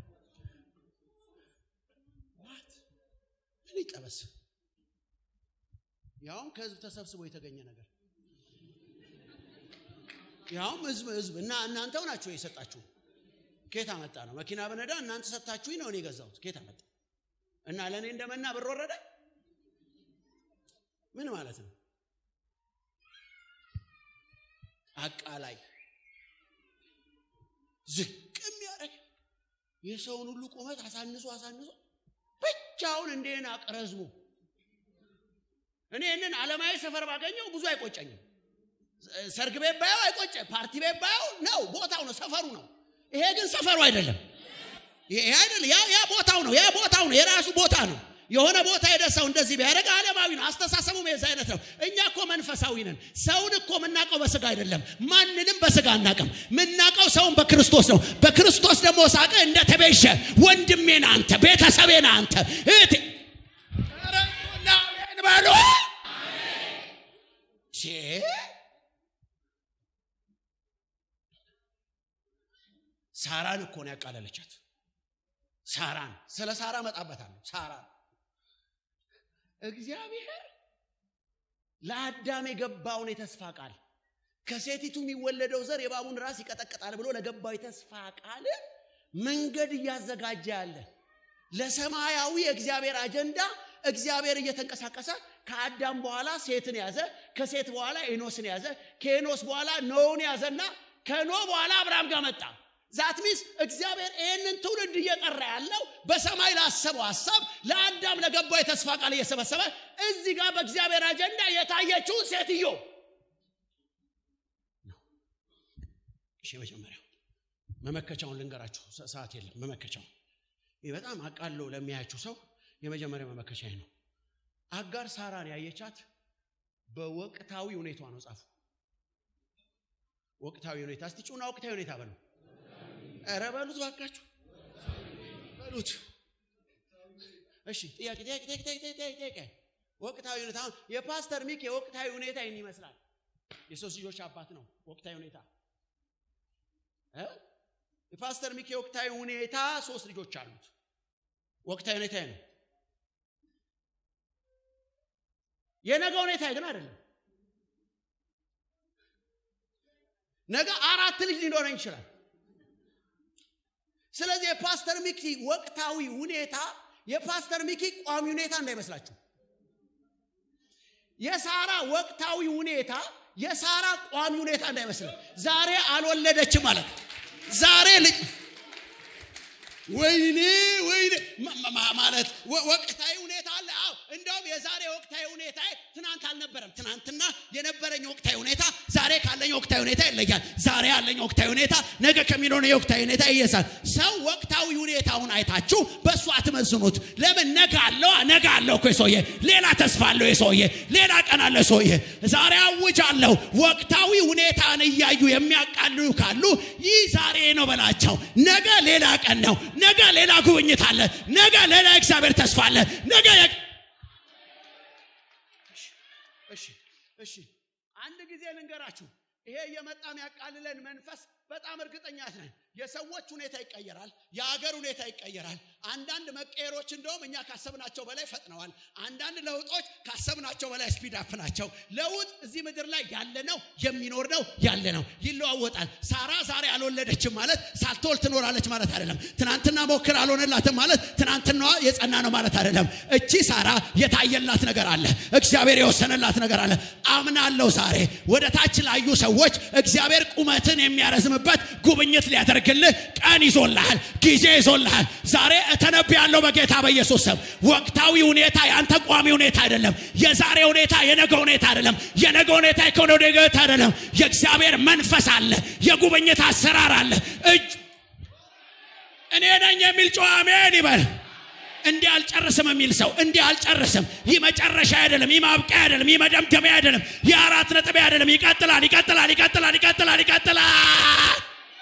ምን ይጠበስ? ያውም ከህዝብ ተሰብስቦ የተገኘ ነገር ያውም ህዝብ ህዝብ እና እናንተው ናችሁ የሰጣችሁ። ኬት አመጣ ነው? መኪና በነዳ እናንተ ሰጣችሁኝ ነው እኔ የገዛሁት። ኬት አመጣ እና ለእኔ እንደመና ብር ወረደ? ምን ማለት ነው? አቃላይ ዝቅ የሚያደርግ የሰውን ሁሉ ቁመት አሳንሶ አሳንሶ ብቻውን እንዴን አቅረዝሙ እኔ ይህንን ዓለማዊ ሰፈር ባገኘው ብዙ አይቆጨኝም። ሰርግ ቤት ባየው አይቆጨ፣ ፓርቲ ቤት ባየው ነው ቦታው ነው ሰፈሩ ነው። ይሄ ግን ሰፈሩ አይደለም። ይሄ አይደለም። ያ ያ ቦታው ነው። ያ ቦታው ነው። የራሱ ቦታ ነው። የሆነ ቦታ ሄደ ሰው እንደዚህ ቢያደርግ ዓለማዊ ነው። አስተሳሰቡም የዛ አይነት ነው። እኛ እኮ መንፈሳዊ ነን። ሰውን እኮ የምናውቀው በስጋ አይደለም። ማንንም በስጋ አናውቅም። የምናውቀው ሰውን በክርስቶስ ነው። በክርስቶስ ደግሞ ሳቀ እንደተቤዠ ወንድሜ ነህ አንተ፣ ቤተሰቤ ነህ አንተ፣ እህቴ በሉ ሳራን እኮ ነው ያቃለለቻት። ሳራን ስለ ሳራ መጣበታለሁ። ሳራን እግዚአብሔር ለአዳም የገባውን የተስፋ ቃል ከሴቲቱ የሚወለደው ዘር የባቡን ራስ ይቀጠቅጣል ብሎ ለገባው የተስፋ ቃል መንገድ እያዘጋጀ ያለ ለሰማያዊ የእግዚአብሔር አጀንዳ እግዚአብሔር እየተንቀሳቀሰ ከአዳም በኋላ ሴትን ያዘ፣ ከሴት በኋላ ኤኖስን ያዘ፣ ከኤኖስ በኋላ ኖውን ያዘና ከኖ በኋላ አብርሃም ጋር መጣ። ዛት ሚንስ እግዚአብሔር ይህንን ትውልድ እየጠራ ያለው በሰማይ ላሰበው ሀሳብ ለአዳም ለገባው የተስፋ ቃል እየሰበሰበ እዚህ ጋር በእግዚአብሔር አጀንዳ የታየችውን ሴትዮ እሺ፣ መጀመሪያው መመከቻውን ልንገራችሁ፣ ሰዓት የለም። መመከቻውን ይህ በጣም አቃለው ለሚያያችሁ ሰው የመጀመሪያ መመከቻ ነው። አጋር ሳራን ያየቻት በወቅታዊ ሁኔቷ ነው። ጻፉ። ወቅታዊ ሁኔታ እስቲ ጩና ወቅታዊ ሁኔታ በሉ። ኧረ በሉት ባካችሁ በሉት። እሺ ጥያቄ ጥያቄ ጥያቄ ጥያቄ ጥያቄ ወቅታዊ ሁኔታ አሁን የፓስተር ሚክ የወቅታዊ ሁኔታ ይህን ይመስላል። የሶስት ልጆች አባት ነው። ወቅታዊ ሁኔታ እ የፓስተር ሚክ የወቅታዊ ሁኔታ ሶስት ልጆች አሉት። ወቅታዊ ሁኔታ ነው። የነገ ሁኔታ ግን አይደለም። ነገ አራት ልጅ ሊኖረኝ ይችላል። ስለዚህ የፓስተር ሚኪ ወቅታዊ ሁኔታ የፓስተር ሚኪ ቋሚ ሁኔታ እንዳይመስላችሁ። የሳራ ወቅታዊ ሁኔታ የሳራ ቋሚ ሁኔታ እንዳይመስል። ዛሬ አልወለደችም ማለት ዛሬ ልጅ ወይኔ ወይኔ ማለት ወቅታዊ ሁኔታ አለ። አዎ እንደውም የዛሬ ወቅታዊ ሁኔታ ትናንት አልነበረም። ትናንትና የነበረኝ ወቅታዊ ሁኔታ ዛሬ ካለኝ ወቅታዊ ሁኔታ ይለያል። ዛሬ ያለኝ ወቅታዊ ሁኔታ ነገ ከሚኖረው የወቅታዊ ሁኔታ ይየሳል። ሰው ወቅታዊ ሁኔታውን አይታችሁ በእሱ አትመዝኑት። ለምን ነገ አለው ነገ አለው እኮ የሰውዬ ሌላ ተስፋ አለው የሰውዬ ሌላ ቀን አለ ሰውዬ ዛሬ አውጅ አለው። ወቅታዊ ሁኔታን እያዩ የሚያቃልሉ ካሉ ይህ ዛሬ ነው በላቸው። ነገ ሌላ ቀን ነው። ነገ ሌላ ጉብኝት አለ። ነገ ሌላ እግዚአብሔር ተስፋ አለ። ነገ እሺ እሺ፣ አንድ ጊዜ ልንገራችሁ። ይሄ እየመጣ የሚያቃልለን መንፈስ በጣም እርግጠኛ ነን። የሰዎች ሁኔታ ይቀየራል። የሀገር ሁኔታ ይቀየራል። አንዳንድ መቀየሮች እንደውም እኛ ካሰብናቸው በላይ ፈጥነዋል። አንዳንድ ለውጦች ካሰብናቸው በላይ ስፒድ አፕ ናቸው። ለውጥ እዚህ ምድር ላይ ያለ ነው፣ የሚኖር ነው፣ ያለ ነው፣ ይለዋወጣል። ሳራ ዛሬ አልወለደችም ማለት ሳትወልድ ትኖራለች ማለት አይደለም። ትናንትና ሞክር አልሆነላትም ማለት ትናንትናዋ የጸና ነው ማለት አይደለም። እቺ ሳራ የታየላት ነገር አለ፣ እግዚአብሔር የወሰነላት ነገር አለ። አምናለሁ ዛሬ ወደ ታች ላዩ ሰዎች እግዚአብሔር ቁመትን የሚያረዝምበት ጉብኝት ሊያደርግልህ ቀን ይዞልሃል፣ ጊዜ ይዞልሃል። ዛሬ እተነብያለሁ በጌታ በኢየሱስ ስም። ወቅታዊ ሁኔታ የአንተ ቋሚ ሁኔታ አይደለም። የዛሬ ሁኔታ የነገ ሁኔታ አይደለም። የነገ ሁኔታ ከሆነ ወደ ገት አይደለም። የእግዚአብሔር መንፈስ አለ፣ የጉብኝት አሰራር አለ። እጅ እኔ ነኝ የሚል ጨዋ አሜን ይበል። እንዲህ አልጨርስም የሚል ሰው እንዲህ አልጨርስም። ይህ መጨረሻ አይደለም፣ ይህ ማብቂያ አይደለም፣ ይህ መደምደሚያ አይደለም፣ ይህ አራት ነጥብ አይደለም። ይቀጥላል፣ ይቀጥላል፣ ይቀጥላል፣ ይቀጥላል፣ ይቀጥላል።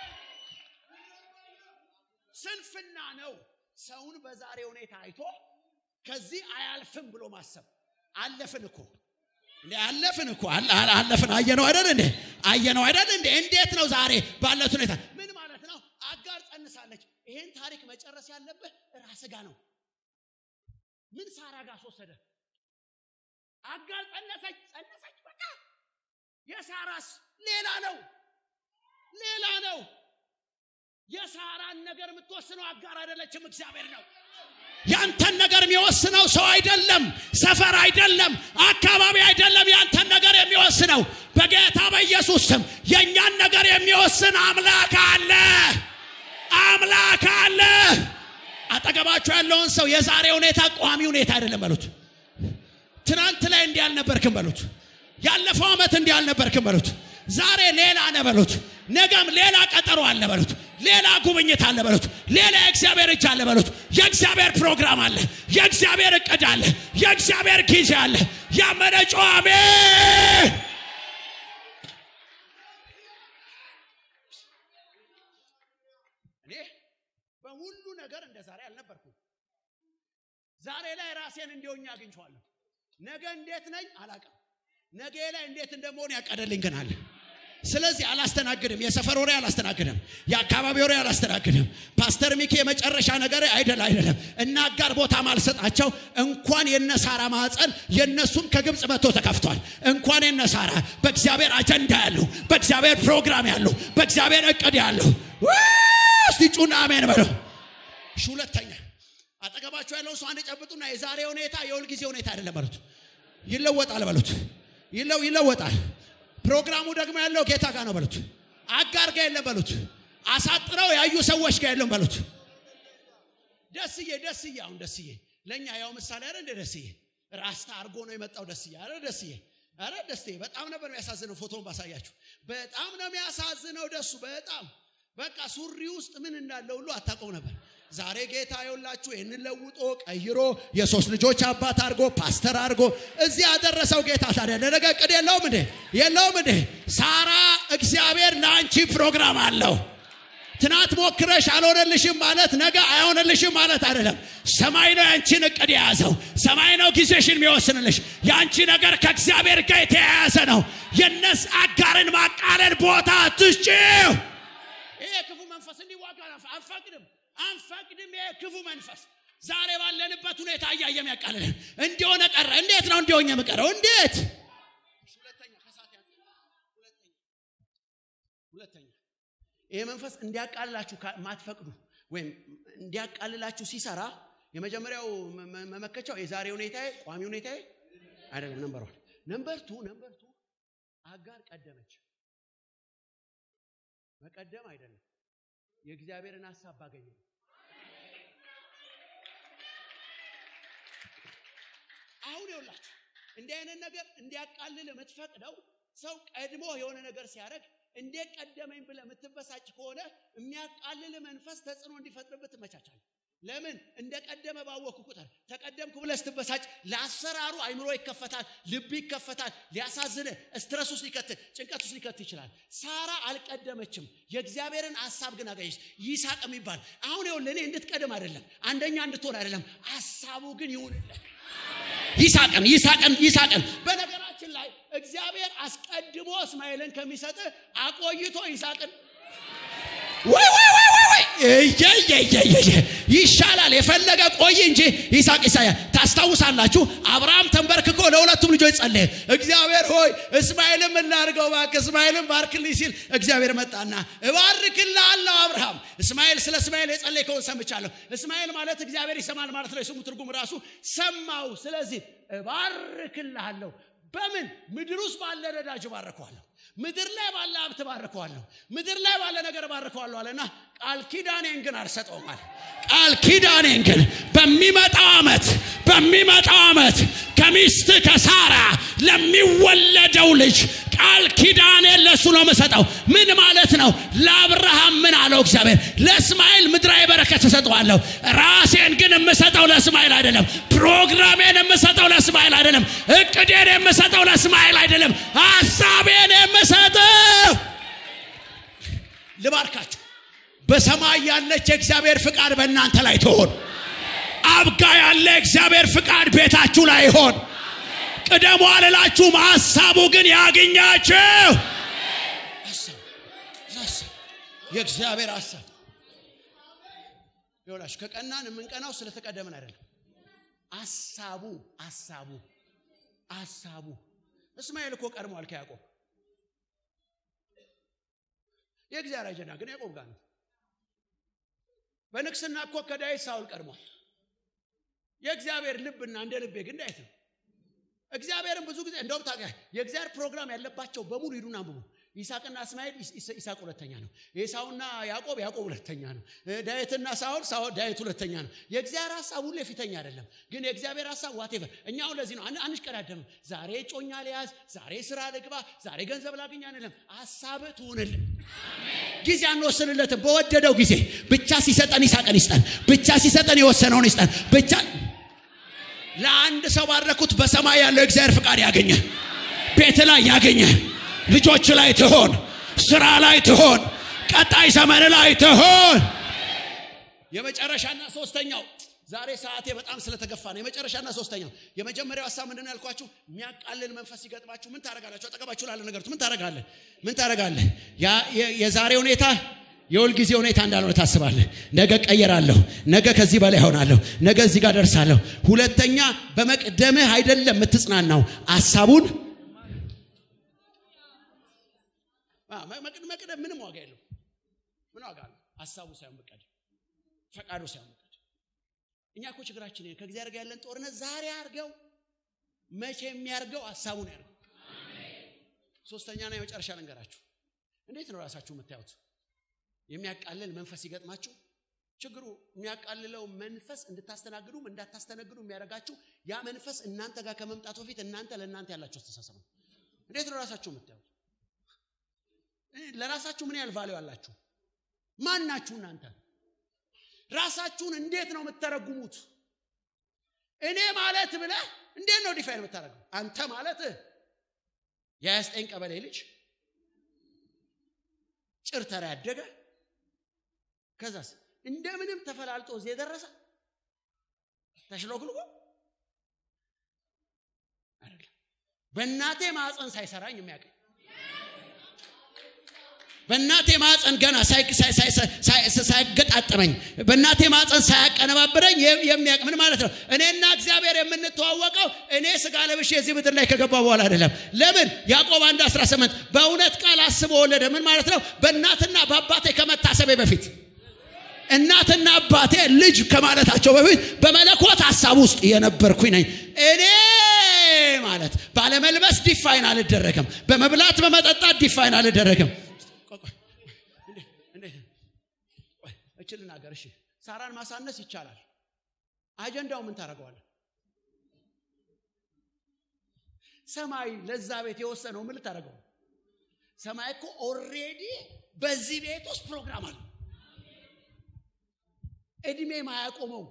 ስንፍና ነው ሰውን በዛሬ ሁኔታ አይቶ ከዚህ አያልፍም ብሎ ማሰብ። አለፍን እኮ እንዴ አለፍን እኮ አለ- አለ- አለፍን። አየነው አይደል እንዴ? አየነው አይደል እንዴ? እንዴት ነው ዛሬ ባለት ሁኔታ ምን ማለት ነው? አጋር ጸንሳለች። ይሄን ታሪክ መጨረስ ያለብህ ራስ ጋ ነው። ምን ሳራ ጋር አስወሰደ? አጋር ጸነሰች፣ ጸነሰች። በቃ የሳራስ ሌላ ነው፣ ሌላ ነው። የሳራን ነገር የምትወስነው አጋር አይደለችም፣ እግዚአብሔር ነው። ያንተን ነገር የሚወስነው ሰው አይደለም፣ ሰፈር አይደለም፣ አካባቢ አይደለም። ያንተን ነገር የሚወስነው በጌታ በኢየሱስ ስም የእኛን ነገር የሚወስን አምላክ አለ፣ አምላክ አለ። አጠገባችሁ ያለውን ሰው የዛሬ ሁኔታ ቋሚ ሁኔታ አይደለም በሉት። ትናንት ላይ እንዲህ አልነበርክም በሉት። ያለፈው ዓመት እንዲህ አልነበርክም በሉት። ዛሬ ሌላ ነህ በሉት። ነገም ሌላ ቀጠሮ አለ በሉት። ሌላ ጉብኝት አለ በሉት። ሌላ የእግዚአብሔር እጅ አለ በሉት። የእግዚአብሔር ፕሮግራም አለ። የእግዚአብሔር እቅድ አለ። የእግዚአብሔር ጊዜ አለ። ያመነ ጮኸ አሜን። እኔ በሁሉ ነገር እንደ ዛሬ አልነበርኩም። ዛሬ ላይ ራሴን እንዲሆኝ አግኝቼዋለሁ። ነገ እንዴት ነኝ አላቅም። ነገ ላይ እንዴት እንደመሆን ያቀደልኝ ግን አለ። ስለዚህ አላስተናግድም። የሰፈር ወሬ አላስተናግድም። የአካባቢ ወሬ አላስተናግድም። ፓስተር ሚኪ የመጨረሻ ነገር አይደል አይደለም እና አጋር ቦታ ማልሰጣቸው እንኳን የነሳራ ማዕፀን የነሱም ከግብፅ መጥቶ ተከፍቷል። እንኳን የነሳራ በእግዚአብሔር አጀንዳ ያሉ በእግዚአብሔር ፕሮግራም ያሉ በእግዚአብሔር እቅድ ያሉ እስቲ ጩና አሜን በለው። እሺ ሁለተኛ አጠገባቸው ያለው ሰው አንድ ጨብጡና የዛሬ ሁኔታ የሁልጊዜ ሁኔታ አይደለም በሉት። ይለወጣል በሉት። ይለው ይለወጣል። ፕሮግራሙ ደግሞ ያለው ጌታ ጋር ነው በሉት። አጋር ጋር የለም በሉት። አሳጥረው ያዩ ሰዎች ጋር የለም በሉት። ደስዬ ደስዬ አሁን ደስዬ ለእኛ ያው ምሳሌ አረ እንደ ደስዬ ራስታ አርጎ ነው የመጣው ደስዬ አረ ደስዬ አረ ደስዬ በጣም ነበር የሚያሳዝነው ፎቶን ባሳያችሁ በጣም ነው የሚያሳዝነው ደሱ በጣም በቃ ሱሪ ውስጥ ምን እንዳለ ሁሉ አታውቀው ነበር ዛሬ ጌታ የውላችሁ ይህንን ለውጦ ቀይሮ የሶስት ልጆች አባት አድርጎ ፓስተር አድርጎ እዚህ ያደረሰው ጌታ ታዲያ ለነገ እቅድ የለውም እንዴ የለውም እንዴ ሳራ እግዚአብሔር ለአንቺ ፕሮግራም አለው ትናንት ሞክረሽ አልሆነልሽም ማለት ነገ አይሆንልሽም ማለት አይደለም። ሰማይ ነው ያንቺን እቅድ የያዘው። ሰማይ ነው ጊዜሽን የሚወስንልሽ። የአንቺ ነገር ከእግዚአብሔር ጋር የተያያዘ ነው። የነስ አጋርን ማቃለል ቦታ አትስጪው። ይሄ ክፉ መንፈስ እንዲዋጋ አንፈቅድም፣ አንፈቅድም። ይሄ ክፉ መንፈስ ዛሬ ባለንበት ሁኔታ እያየ የሚያቃልለን እንዲሆነ ቀረ። እንዴት ነው እንዲሆኝ የምቀረው? እንዴት ሁለተኛ ከሳት ያንስ ሁለተኛ ሁለተኛ ይሄ መንፈስ እንዲያቃልላችሁ ማትፈቅዱ ወይም እንዲያቃልላችሁ ሲሰራ የመጀመሪያው መመከቻው የዛሬ ሁኔታ ቋሚ ሁኔታ አይደለም። ነምበር ዋን ነምበር ቱ ነምበር ቱ አጋር ቀደመች። መቀደም አይደለም የእግዚአብሔርን ሀሳብ ባገኘ አሁን ይውላችሁ እንዲህ አይነት ነገር እንዲያቃልል የምትፈቅደው ሰው ቀድሞ የሆነ ነገር ሲያደርግ እንዴት ቀደመኝ ብለህ የምትበሳጭ ከሆነ የሚያቃልል መንፈስ ተጽዕኖ እንዲፈጥርበት ትመቻቻል። ለምን እንደ ቀደመ ባወቅኩ ቁጥር ተቀደምኩ ብለህ ስትበሳጭ ለአሰራሩ አይምሮ ይከፈታል፣ ልብ ይከፈታል። ሊያሳዝን ስትረስ ውስጥ ሊከት ጭንቀት ውስጥ ሊከት ይችላል። ሳራ አልቀደመችም፣ የእግዚአብሔርን ሀሳብ ግን አገኘች። ይስሐቅ የሚባል አሁን ይኸውልህ እኔ እንድትቀድም አይደለም አንደኛ እንድትሆን አይደለም፣ ሀሳቡ ግን ይሁንልህ። ይስሐቅን ይስሐቅን ይስሐቅን በነገራችን ላይ እግዚአብሔር አስቀድሞ እስማኤልን ከሚሰጥ አቆይቶ ይስሐቅን ወይ ወይ ወይ ወይ ወይ ይሻላል የፈለገ ቆይ እንጂ ይስሐቅ ይሳያል ታስታውሳላችሁ አብርሃም ተንበርክኮ ለሁለቱም ልጆች ጸለየ እግዚአብሔር ሆይ እስማኤልም እናድርገው እባክህ እስማኤልም ባርክልኝ ሲል እግዚአብሔር መጣና እባርክልሃለሁ አብርሃም እስማኤል ስለ እስማኤል የጸለይከውን ሰምቻለሁ እስማኤል ማለት እግዚአብሔር ይሰማል ማለት ነው የስሙ ትርጉም ራሱ ሰማው ስለዚህ እባርክልሃለሁ በምን ምድር ውስጥ ባለ ነዳጅ ባርከዋለሁ ምድር ላይ ባለ ሀብት ባርከዋለሁ ምድር ላይ ባለ ነገር ባርከዋለሁ አለና ቃል ኪዳኔን ግን አልሰጠውም አለ ቃል ኪዳኔን ግን በሚመጣው ዓመት በሚመጣው ዓመት ከሚስት ከሳራ ለሚወለደው ልጅ ቃል ኪዳኔን ለእሱ ነው የምሰጠው ምን ማለት ነው ለአብርሃም ምን አለው እግዚአብሔር ለእስማኤል ምድራዊ በረከት እሰጠዋለሁ ራሴን ግን የምሰጠው ለእስማኤል አይደለም ፕሮግራሜን የምሰጠው ለእስማኤል አይደለም እቅዴን የምሰጠው ለእስማኤል አይደለም ሀሳቤን የምሰጠው ልባርካችሁ በሰማይ ያለች የእግዚአብሔር ፍቃድ በእናንተ ላይ ትሆን አብጋ ያለ እግዚአብሔር ፍቃድ ቤታችሁ ላይ ይሆን ቅደሙ አልላችሁም ሀሳቡ ግን ያገኛችሁ የእግዚአብሔር ሀሳብ ይውላችሁ ከቀናን የምንቀናው ስለተቀደምን አይደለም አሳቡ አሳቡ አሳቡ እስማኤል እኮ ቀድሟል ከያዕቆብ የእግዚአብሔር አጀንዳ ግን ያዕቆብ ጋር ነው በንግስና እኮ ከዳዊት ሳውል ቀድሟል የእግዚአብሔር ልብና እንደ ልቤ ግን ዳዊት ነው እግዚአብሔርን ብዙ ጊዜ እንደውም ታውቃ የእግዚአብሔር ፕሮግራም ያለባቸው በሙሉ ሂዱና አንብቡ ይስሐቅና እስማኤል ይስሐቅ ሁለተኛ ነው ኤሳውና ያዕቆብ ያዕቆብ ሁለተኛ ነው ዳዊትና ሳውል ሳውል ዳዊት ሁለተኛ ነው የእግዚአብሔር ሀሳብ ሁሉ የፊተኛ አይደለም ግን የእግዚአብሔር ሀሳብ ዋቴቨር እኛ አሁን ለዚህ ነው አንሽቀዳደምም ዛሬ ጮኛ ሊያዝ ዛሬ ስራ ልግባ ዛሬ ገንዘብ ላገኝ አንልም ሀሳብ ትሁንልን ጊዜ አንወስንለትም በወደደው ጊዜ ብቻ ሲሰጠን ይሳቀን ይስጠን ብቻ ሲሰጠን የወሰነውን ይስጠን ብቻ ለአንድ ሰው ባረኩት በሰማይ ያለው እግዚአብሔር ፍቃድ ያገኘ ቤት ላይ ያገኘ ልጆች ላይ ትሆን ስራ ላይ ትሆን ቀጣይ ዘመን ላይ ትሆን የመጨረሻና ሶስተኛው ዛሬ ሰዓቴ በጣም ስለተገፋ ነው የመጨረሻና ሶስተኛው የመጀመሪያው ሀሳብ ምንድን ነው ያልኳችሁ የሚያቃልል መንፈስ ሲገጥማችሁ ምን ታደረጋላችሁ አጠገባችሁ ላለ ነገሩት ምን ታደረጋለህ ምን ታደረጋለህ የዛሬ ሁኔታ የሁል ጊዜ ሁኔታ እንዳልሆነ ታስባለህ ነገ ቀየራለሁ ነገ ከዚህ በላይ ሆናለሁ ነገ እዚህ ጋር ደርሳለሁ ሁለተኛ በመቅደምህ አይደለም የምትጽናናው ሀሳቡን መቅደም ምንም ዋጋ የለው ምን ዋጋ ነው ሀሳቡ ሳይሆን መቀደም ፈቃዱ ሳይሆን መቀደም እኛ እኮ ችግራችን ከእግዚአብሔር ጋር ያለን ጦርነት ዛሬ አርገው መቼ የሚያርገው ሀሳቡን ያርገው ሶስተኛና የመጨረሻ ልንገራችሁ እንዴት ነው ራሳችሁ የምታዩት የሚያቃልል መንፈስ ይገጥማችሁ ችግሩ የሚያቃልለው መንፈስ እንድታስተናግዱም እንዳታስተናግዱ የሚያደርጋችሁ ያ መንፈስ እናንተ ጋር ከመምጣቱ በፊት እናንተ ለእናንተ ያላችሁ አስተሳሰብ ነው እንዴት ነው ራሳችሁ የምታዩት ለራሳችሁ ምን ያህል ቫሌው አላችሁ ማን ናችሁ እናንተ ራሳችሁን እንዴት ነው የምትተረጉሙት እኔ ማለት ብለህ እንዴት ነው ዲፋይን የምታደርገው አንተ ማለት የያስጠኝ ቀበሌ ልጅ ጭርተራ ያደገ ከዛስ እንደምንም ተፈላልጦ እዚህ የደረሰ ተሽሎክልኮ አይደለም በእናቴ ማፀን ሳይሰራኝ የሚያቀኝ በእናቴ ማፀን ገና ሳይገጣጠመኝ በእናቴ ማፀን ሳያቀነባብረኝ የሚያቅ ምን ማለት ነው እኔና እግዚአብሔር የምንተዋወቀው እኔ ስጋ ለብሼ የዚህ ምድር ላይ ከገባ በኋላ አይደለም ለምን ያዕቆብ 1 18 በእውነት ቃል አስቦ ወለደ ምን ማለት ነው በእናትና በአባቴ ከመታሰቤ በፊት እናትና አባቴ ልጅ ከማለታቸው በፊት በመለኮት ሀሳብ ውስጥ የነበርኩኝ ነኝ እኔ ማለት ባለመልበስ ዲፋይን አልደረግም በመብላት በመጠጣት ዲፋይን አልደረግም እችል ልናገር እሺ ሳራን ማሳነስ ይቻላል አጀንዳው ምን ታደረገዋለ ሰማይ ለዛ ቤት የወሰነው ምን ልታደረገው ሰማይ እኮ ኦሬዲ በዚህ ቤት ውስጥ ፕሮግራም አለ እድሜ ማያቆመው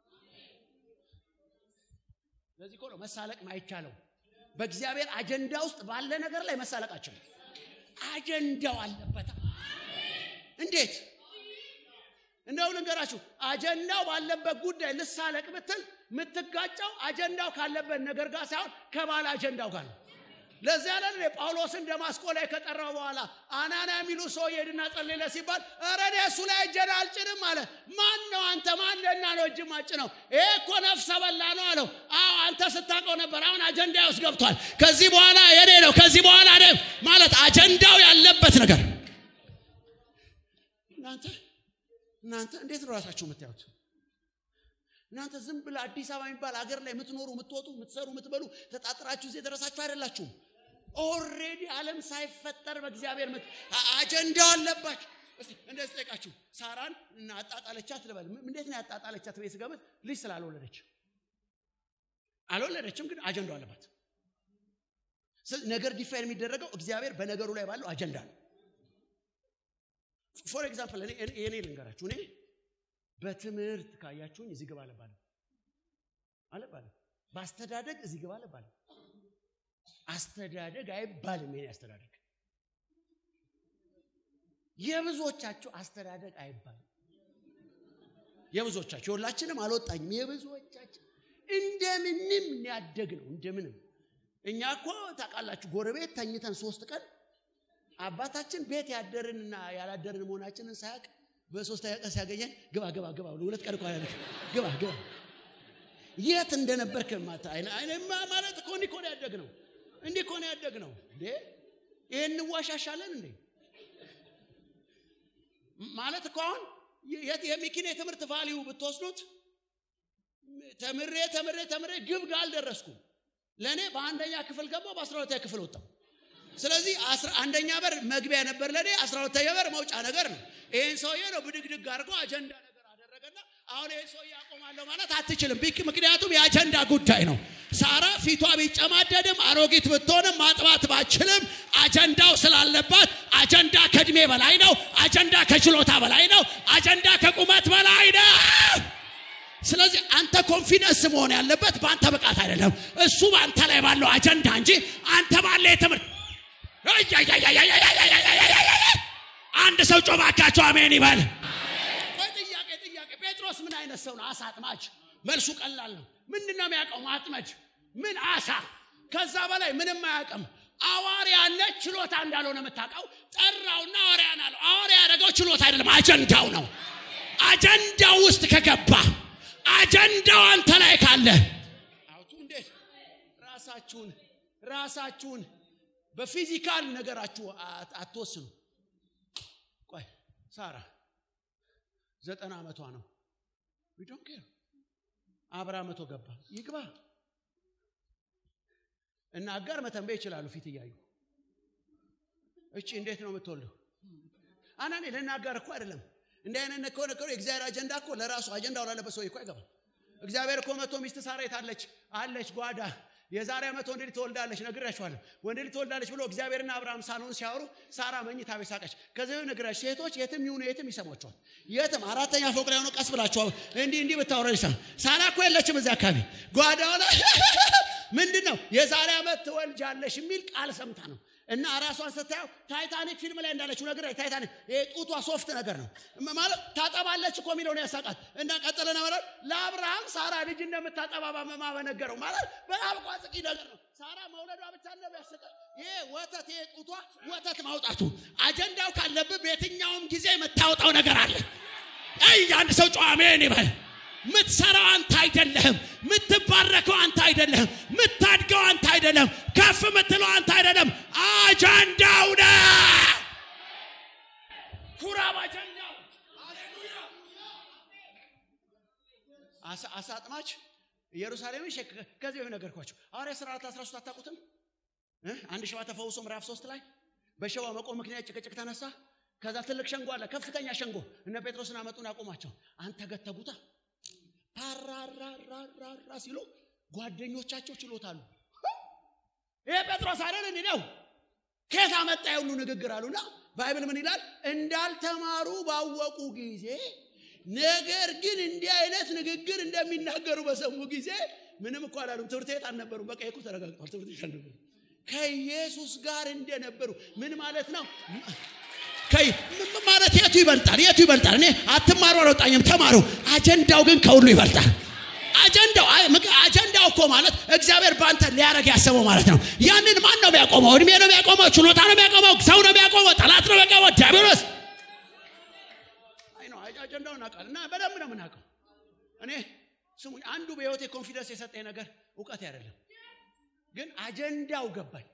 ለዚህ እኮ ነው መሳለቅ ማይቻለው በእግዚአብሔር አጀንዳ ውስጥ ባለ ነገር ላይ መሳለቃቸው አጀንዳው አለበታ እንዴት እንደው ልንገራችሁ አጀንዳው ባለበት ጉዳይ ልሳለቅ ብትል የምትጋጨው አጀንዳው ካለበት ነገር ጋር ሳይሆን ከባለ አጀንዳው ጋር ነው ለዚህ ያለ ጳውሎስን ደማስቆ ላይ ከጠራው በኋላ አናና የሚሉ ሰው ሄድና ጸልለ ሲባል ኧረ እኔ እሱ ላይ እጄን አልጭንም አለ። ማን ነው አንተ? ማን ለና ነው እጅ ማጭ ነው? ይሄ እኮ ነፍሰ በላ ነው አለው። አዎ አንተ ስታውቀው ነበር። አሁን አጀንዳ ውስጥ ገብቷል። ከዚህ በኋላ የኔ ነው። ከዚህ በኋላ ነ ማለት አጀንዳው ያለበት ነገር እናንተ እናንተ እንዴት ነው ራሳችሁ የምታዩት? እናንተ ዝም ብለ አዲስ አበባ የሚባል ሀገር ላይ የምትኖሩ የምትወጡ የምትሰሩ የምትበሉ ተጣጥራችሁ እዚህ የደረሳችሁ አይደላችሁም። ኦልሬዲ ዓለም ሳይፈጠር በእግዚአብሔር ምት አጀንዳው አለባችሁ። እስቲ እንደዚህ ጠይቃችሁ ሳራን እና አጣጣለቻት ልበል። እንዴት ነው ያጣጣለቻት? ቤት ስገበት ልጅ ስላልወለደች አልወለደችም፣ ግን አጀንዳው አለባት። ነገር ዲፋይን የሚደረገው እግዚአብሔር በነገሩ ላይ ባለው አጀንዳ ነው። ፎር ኤግዛምፕል እኔ ልንገራችሁ እኔ በትምህርት ካያችሁኝ እዚህ ግባ አለባለም አለባለም። በአስተዳደግ እዚህ ግባ አለባለም። አስተዳደግ አይባልም። የኔ አስተዳደግ የብዙዎቻችሁ አስተዳደግ አይባልም። የብዙዎቻችሁ የሁላችንም አልወጣኝም። የብዙዎቻችን እንደምንም ያደግ ነው። እንደምንም እኛ እኮ ታውቃላችሁ፣ ጎረቤት ተኝተን ሶስት ቀን አባታችን ቤት ያደርንና ያላደርን መሆናችንን ሳያውቅ በሶስተኛ ቀን ሲያገኘን ግባ ግባ ግባ ብሎ ሁለት ቀን እንኳን ግባ ግባ የት እንደነበርክ ማታ ማለት እኮ እንዲህ እኮ ነው ያደግ ነው። እንዲህ እኮ ነው ያደግ ነው። እንዴ ይሄን እንዋሻሻለን እንዴ? ማለት እኮ አሁን የሚኪን የትምህርት ቫሊዩ ብትወስዱት ተምሬ ተምሬ ተምሬ ግብ ጋር አልደረስኩም። ለእኔ በአንደኛ ክፍል ገባው፣ በአስራ ሁለተኛ ክፍል ወጣው። ስለዚህ አንደኛ በር መግቢያ ነበር ለኔ፣ አስራ ሁለተኛ በር መውጫ ነገር ነው። ይህን ሰውዬ ነው ብድግድግ አድርጎ አጀንዳ ነገር አደረገና አሁን ይህን ሰውዬ አቆማለሁ ማለት አትችልም። ምክንያቱም የአጀንዳ ጉዳይ ነው። ሳራ ፊቷ ቢጨማደድም አሮጊት ብትሆንም ማጥባት ባችልም አጀንዳው ስላለባት አጀንዳ ከእድሜ በላይ ነው። አጀንዳ ከችሎታ በላይ ነው። አጀንዳ ከቁመት በላይ ነው። ስለዚህ አንተ ኮንፊደንስ መሆን ያለበት በአንተ ብቃት አይደለም፣ እሱ በአንተ ላይ ባለው አጀንዳ እንጂ አንተ ባለ የትምህርት አንድ ሰው ጮባካቸው አሜን ይበል። ጥያቄ ጥያቄ ጴጥሮስ ምን አይነት ሰው ነው? አሳ አጥማጅ። መልሱ ቀላል ነው። ምንድን ነው የሚያውቀው? ማጥመድ። ምን አሳ። ከዛ በላይ ምንም አያውቅም። አዋርያነት ችሎታ እንዳልሆነ የምታውቀው ጠራውና አዋርያን አለው። አዋርያ ያደረገው ችሎታ አይደለም፣ አጀንዳው ነው። አጀንዳው ውስጥ ከገባ አጀንዳው አንተ ላይ ካለ አውቱ እንዴት ራሳችሁን ራሳችሁን በፊዚካል ነገራችሁ አትወስኑ። ቆይ ሳራ ዘጠና ዓመቷ ነው። ዶን ኬር አብራ መቶ ገባ ይግባ እና አጋር መተንበይ ይችላሉ ፊት እያዩ እቺ እንዴት ነው የምትወልደው? አናኔ ልናጋር እኮ አይደለም እንዲህ አይነት ከሆነ ከሆነ የእግዚአብሔር አጀንዳ እኮ ለራሱ አጀንዳው ላለበት ሰው እኮ አይገባም። እግዚአብሔር እኮ መቶ ሚስት ሳራ የታለች አለች ጓዳ የዛሬ ዓመት ወንድ ልጅ ትወልዳለች ነግራችኋለሁ። ወንድ ልጅ ትወልዳለች ብሎ እግዚአብሔርና አብርሃም ሳሎን ሲያወሩ ሳራ መኝታ ቤት ሳቀች። ከዚህ ነግራች ሴቶች የትም ይሁኑ የትም ይሰሟቸዋል። የትም አራተኛ ፎቅ ላይ ሆኖ ቀስ ብላችኋል እንዲህ እንዲህ ብታወራ ይሰማ። ሳራ እኮ የለችም እዚህ አካባቢ ጓዳው ላይ ምንድን ነው የዛሬ ዓመት ትወልጃለሽ የሚል ቃል ሰምታ ነው እና ራሷን ስታየው ታይታኒክ ፊልም ላይ እንዳለችው ነገር ታይታኒክ ጡቷ ሶፍት ነገር ነው ማለት ታጠባለች እኮ የሚለውን ያሳቃት እና ቀጥለና ማለት ለአብርሃም ሳራ ልጅ እንደምታጠባ በመማ በነገረው ማለት በጣም ቋጽቂ ነገር ነው። ሳራ መውለዷ ብቻ ነው ያስቀ ይሄ ወተት ይሄ ጡቷ ወተት ማውጣቱ አጀንዳው ካለብህ በየትኛውም ጊዜ የምታወጣው ነገር አለ። አይ አንድ ሰው ጨዋ አሜን ይበል። ምትሰራው አንተ አይደለህም። ምትባረከው አንተ አይደለህም። ምታድገው አንተ አይደለም። ከፍ ምትለው አንተ አይደለም። አጀንዳው ነው። ኩራ በአጀንዳው። አሳ አጥማች ኢየሩሳሌምን ከዚህ በፊት ነገርኳቸው። ሐዋርያት ሥራ 13 አታውቁትም? አንድ ሸዋ ተፈውሶ ምዕራፍ ሶስት ላይ በሸዋ መቆም ምክንያት ጭቅጭቅ ተነሳ። ከዛ ትልቅ ሸንጎ አለ፣ ከፍተኛ ሸንጎ። እነ ጴጥሮስን አመጡን ያቆማቸው። አንተ ገተጉታ ፓራራራራራ ሲሉ ጓደኞቻቸው ችሎታሉ። ይሄ ጴጥሮስ አይደል እንዴ ነው? ከየት አመጣ የሁሉ ንግግር አሉና ባይብል ምን ይላል? እንዳልተማሩ ባወቁ ጊዜ ነገር ግን እንዲህ አይነት ንግግር እንደሚናገሩ በሰሙ ጊዜ ምንም እኮ አላሉም። ትምህርት ቤት አልነበሩም። በቃ እኮ ተረጋግጧል። ትምህርት ቤት አልነበሩ። ከኢየሱስ ጋር እንደነበሩ ምን ማለት ነው? ማለት የቱ ይበልጣል? የቱ ይበልጣል? እኔ አትማሩ አልወጣኝም፣ ተማሩ። አጀንዳው ግን ከሁሉ ይበልጣል። አጀንዳው አጀንዳው እኮ ማለት እግዚአብሔር በአንተ ሊያደርግ ያሰበው ማለት ነው። ያንን ማን ነው የሚያቆመው? እድሜ ነው የሚያቆመው? ችሎታ ነው የሚያቆመው? ሰው ነው የሚያቆመው? ጠላት ነው የሚያቆመው? ዲያብሎስ አይ ነው አጀንዳውን እናውቃለን እና በደንብ ነው የምናውቀው። እኔ ስሙኝ፣ አንዱ በህይወቴ ኮንፊደንስ የሰጠኝ ነገር እውቀት አይደለም፣ ግን አጀንዳው ገባኝ።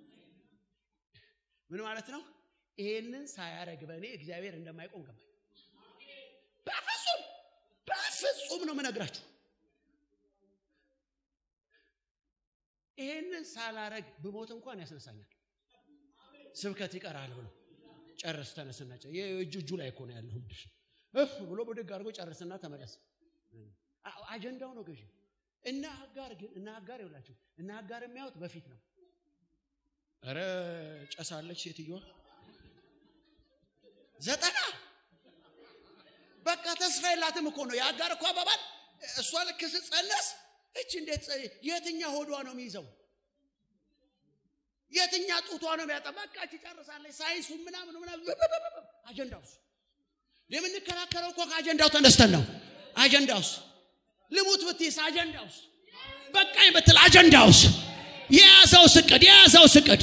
ምን ማለት ነው? ይሄንን ሳያደርግ በእኔ እግዚአብሔር እንደማይቆም ገባኝ። በፍጹም በፍጹም ነው የምነግራችሁ። ይሄንን ሳላረግ ብሞት እንኳን ያስነሳኛል። ስብከት ይቀራል ብሎ ጨርስ ተነስና እጁ እጁ ላይ እኮ ነው ያለው እፍ ብሎ ብድግ አድርጎ ጨርስና ተመለስ። አጀንዳው ነው ገዢ። እና አጋር ግን እና አጋር ይውላችሁ እና አጋር የሚያዩት በፊት ነው። ኧረ ጨሳለች ሴትዮዋ ዘጠና በቃ ተስፋ የላትም እኮ ነው የአጋር እኮ አባባል። እሷ ልክ ስትጸነስ እች እንዴት የትኛ ሆዷ ነው የሚይዘው? የትኛ ጡቷ ነው የሚያጠ በቃ እች ጨርሳለች። ሳይንሱ ምናምን ምናምን አጀንዳውስ የምንከራከረው እኮ ከአጀንዳው ተነስተን ነው። አጀንዳውስ ልሙት ብትይስ አጀንዳውስ በቃኝ ብትል አጀንዳውስ የያዘው ስቅድ የያዘው ስቅድ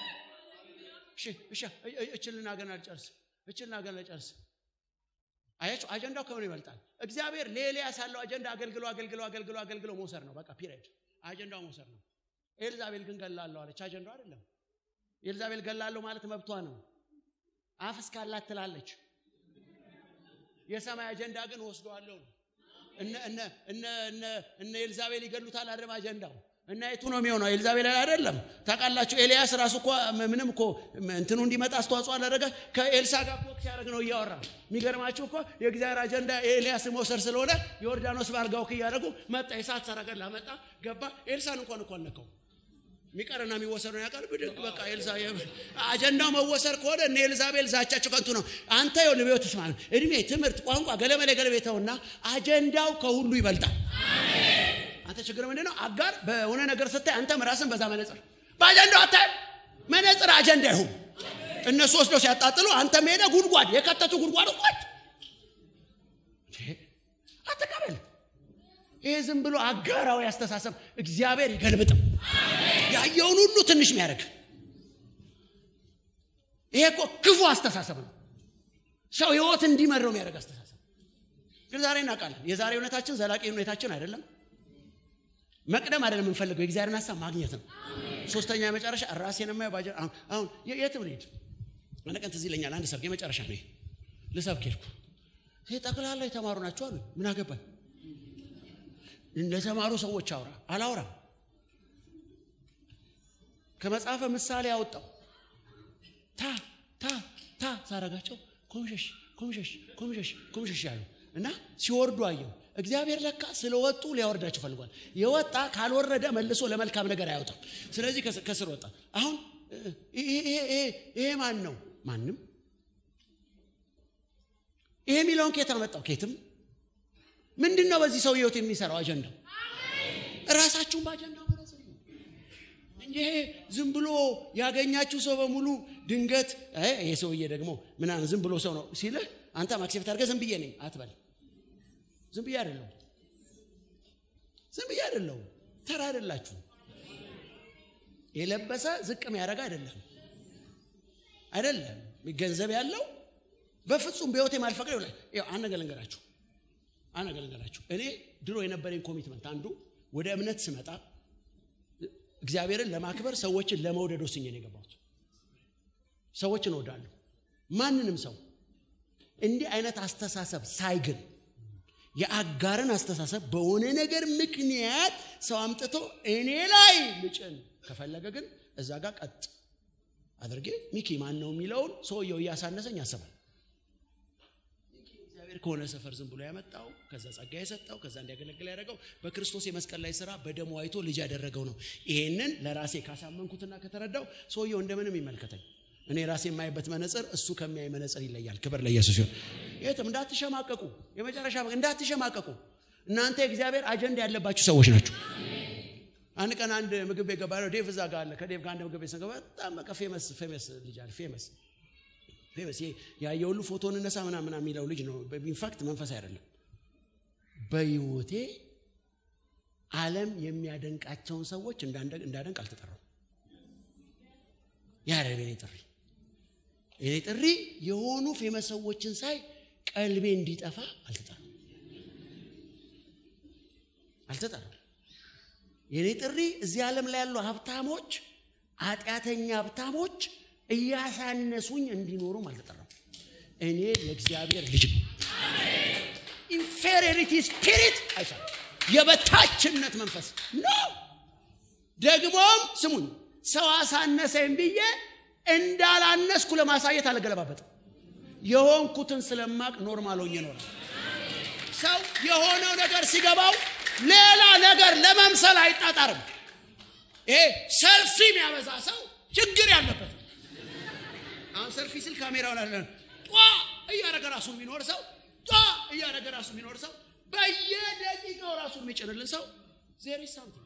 እችልና ገና አልጨርስ እችልና ገና አልጨርስ አያችሁ አጀንዳው ከምን ይበልጣል? እግዚአብሔር ለኤልያስ ያለው አጀንዳ አገልግሎ አገልግሎ አገልግሎ አገልግሎ መውሰድ ነው። በቃ ፒሪድ አጀንዳው መውሰድ ነው። ኤልዛቤል ግን ገላለሁ አለች። አጀንዳው አይደለም። ኤልዛቤል ገላለሁ ማለት መብቷ ነው። አፍ እስካላት ትላለች። የሰማይ አጀንዳ ግን ወስደዋለሁ ነው። እነ እነ እነ እነ እነ ኤልዛቤል ይገሉታል አይደለም አጀንዳው እና የቱ ነው የሚሆነው? ኤልዛቤል አይደለም። ታውቃላችሁ ኤልያስ ራሱ እኮ ምንም እኮ እንትኑ እንዲመጣ አስተዋጽኦ አላደረገ። ከኤልሳ ጋር እኮ ሲያደርግ ነው እያወራ። የሚገርማችሁ እኮ የእግዚአብሔር አጀንዳ ኤልያስ መውሰድ ስለሆነ ዮርዳኖስ ባልጋው እያደረጉ መጣ። የሰዓት ሰረገላ መጣ፣ ገባ። ኤልሳን እንኳን እኮ አልነካው። የሚቀርና የሚወሰደውን ያውቃል። ብድግ በቃ ኤልሳ አጀንዳው መወሰድ ከሆነ እነ ኤልዛቤል ዛቻቸው ከንቱ ነው። አንተ ይኸውልህ በሕይወት ተስማ እድሜ፣ ትምህርት፣ ቋንቋ ገለመሌ ገለቤተውና አጀንዳው ከሁሉ ይበልጣል። አንተ ችግር ምንድን ነው? አጋር በሆነ ነገር ስታይ አንተም ራስን በዛ መነጽር በአጀንዳው አታይ መነጽር አጀንዳ ይሁን። እነሱ ወስደው ሲያጣጥሉ አንተ ሄደ ጉድጓድ የከተቱ ጉድጓድ ቋት አትቀበል። ይሄ ዝም ብሎ አጋራዊ አስተሳሰብ እግዚአብሔር ይገልብጥም። ያየውን ሁሉ ትንሽ የሚያደርግ ይሄ እኮ ክፉ አስተሳሰብ ነው። ሰው ህይወት እንዲመረው የሚያደርግ አስተሳሰብ ግን ዛሬ እናውቃለን። የዛሬ እውነታችን ዘላቂ ሁኔታችን አይደለም። መቅደም አይደለም የምንፈልገው የእግዚአብሔርን ሀሳብ ማግኘት ነው። ሶስተኛ የመጨረሻ ራሴን የማየው ባጀ አሁን የትም ልሄድ አንድ ቀን ትዝ ይለኛል። አንድ ሰርግ የመጨረሻ ነው ልሰብክ ሄድኩ። ጠቅላላ የተማሩ ናቸው አሉ። ምን አገባኝ ለተማሩ ሰዎች አውራ አላውራም። ከመጽሐፈ ምሳሌ ያወጣው ታ ታ ታ ሳረጋቸው ኮምሸሽ ኮምሸሽ ኮምሸሽ ኮምሸሽ ያሉ እና ሲወርዱ አየው። እግዚአብሔር ለካ ስለወጡ ሊያወርዳቸው ፈልጓል። የወጣ ካልወረደ መልሶ ለመልካም ነገር አያወጣም። ስለዚህ ከስር ወጣ። አሁን ይሄ ማን ነው? ማንም። ይሄ የሚለውን ኬት አመጣው? ኬትም። ምንድን ነው በዚህ ሰው ህይወት የሚሰራው አጀንዳው? ራሳችሁን በአጀንዳው እንጂ ይሄ ዝም ብሎ ያገኛችሁ ሰው በሙሉ ድንገት ይሄ ሰውዬ ደግሞ ምናምን ዝም ብሎ ሰው ነው ሲልህ አንተ ማክሴፕት አድርገህ ዝም ብዬ ነኝ አትበል። ዝም ብዬ አይደለሁም። ዝም ብዬ አይደለሁም። ተራ አይደላችሁ። የለበሰ ዝቅ የሚያደርግ አይደለም አይደለም። ገንዘብ ያለው በፍጹም በህይወት የማልፈቅድ ይሆናል። አንድ ነገር ልንገራችሁ፣ አንድ ነገር ልንገራችሁ። እኔ ድሮ የነበረኝ ኮሚትመንት አንዱ ወደ እምነት ስመጣ እግዚአብሔርን ለማክበር ሰዎችን ለመውደድ ወስኜ ነው የገባሁት። ሰዎችን እወዳለሁ። ማንንም ሰው እንዲህ አይነት አስተሳሰብ ሳይግን የአጋርን አስተሳሰብ በሆነ ነገር ምክንያት ሰው አምጥቶ እኔ ላይ ልጭን ከፈለገ ግን እዛ ጋር ቀጥ አድርጌ ሚኪ ማን ነው የሚለውን ሰውየው እያሳነሰኝ ያስባል። እግዚአብሔር ከሆነ ሰፈር ዝም ብሎ ያመጣው ከዛ ጸጋ የሰጠው ከዛ እንዲያገለግል ያደረገው በክርስቶስ የመስቀል ላይ ስራ በደሙ አይቶ ልጅ ያደረገው ነው። ይሄንን ለራሴ ካሳመንኩትና ከተረዳው ሰውየው እንደምንም ይመልከተኝ። እኔ ራሴ የማይበት መነጽር እሱ ከሚያይ መነጽር ይለያል። ክብር ለኢየሱስ ይሁን። የትም እንዳትሸማቀቁ፣ የመጨረሻ እንዳትሸማቀቁ። እናንተ የእግዚአብሔር አጀንዳ ያለባችሁ ሰዎች ናቸው። አንድ ቀን አንድ ምግብ ቤት ገባ ነው። ዴቭ እዛ ጋር አለ። ከዴቭ ጋር አንድ ምግብ ቤት ስንገባ በጣም በቃ ፌመስ ፌመስ ልጅ አለ። ፌመስ ፌመስ ያየ ሁሉ ፎቶን እነሳ ምናምን የሚለው ልጅ ነው። ኢንፋክት መንፈስ አይደለም። በህይወቴ ዓለም የሚያደንቃቸውን ሰዎች እንዳደንቅ አልተጠራው። ያረብ የኔ ጥሪ የኔ ጥሪ የሆኑ ፌመስ ሰዎችን ሳይ ቀልቤ እንዲጠፋ አልተጠራም አልተጠራም። የኔ ጥሪ እዚህ ዓለም ላይ ያሉ ሀብታሞች ኃጢአተኛ ሀብታሞች እያሳነሱኝ እንዲኖሩም አልተጠራም። እኔ የእግዚአብሔር ልጅ ኢንፌሪሪቲ ስፒሪት አይሳ የበታችነት መንፈስ ነው። ደግሞም ስሙኝ ሰው አሳነሰኝ ብዬ እንዳላነስኩ ለማሳየት አልገለባበጥም። የሆንኩትን ስለማቅ ኖርማል ሆኜ ኖራል። ሰው የሆነው ነገር ሲገባው ሌላ ነገር ለመምሰል አይጣጣርም። ይሄ ሰልፊ የሚያበዛ ሰው ችግር ያለበት አሁን ሰልፊ ስል ካሜራውን አለ ጧ እያደረገ ራሱ የሚኖር ሰው ጧ እያደረገ ራሱ የሚኖር ሰው በየደቂቃው ራሱ የሚጭንልን ሰው ዜር ሳምቲንግ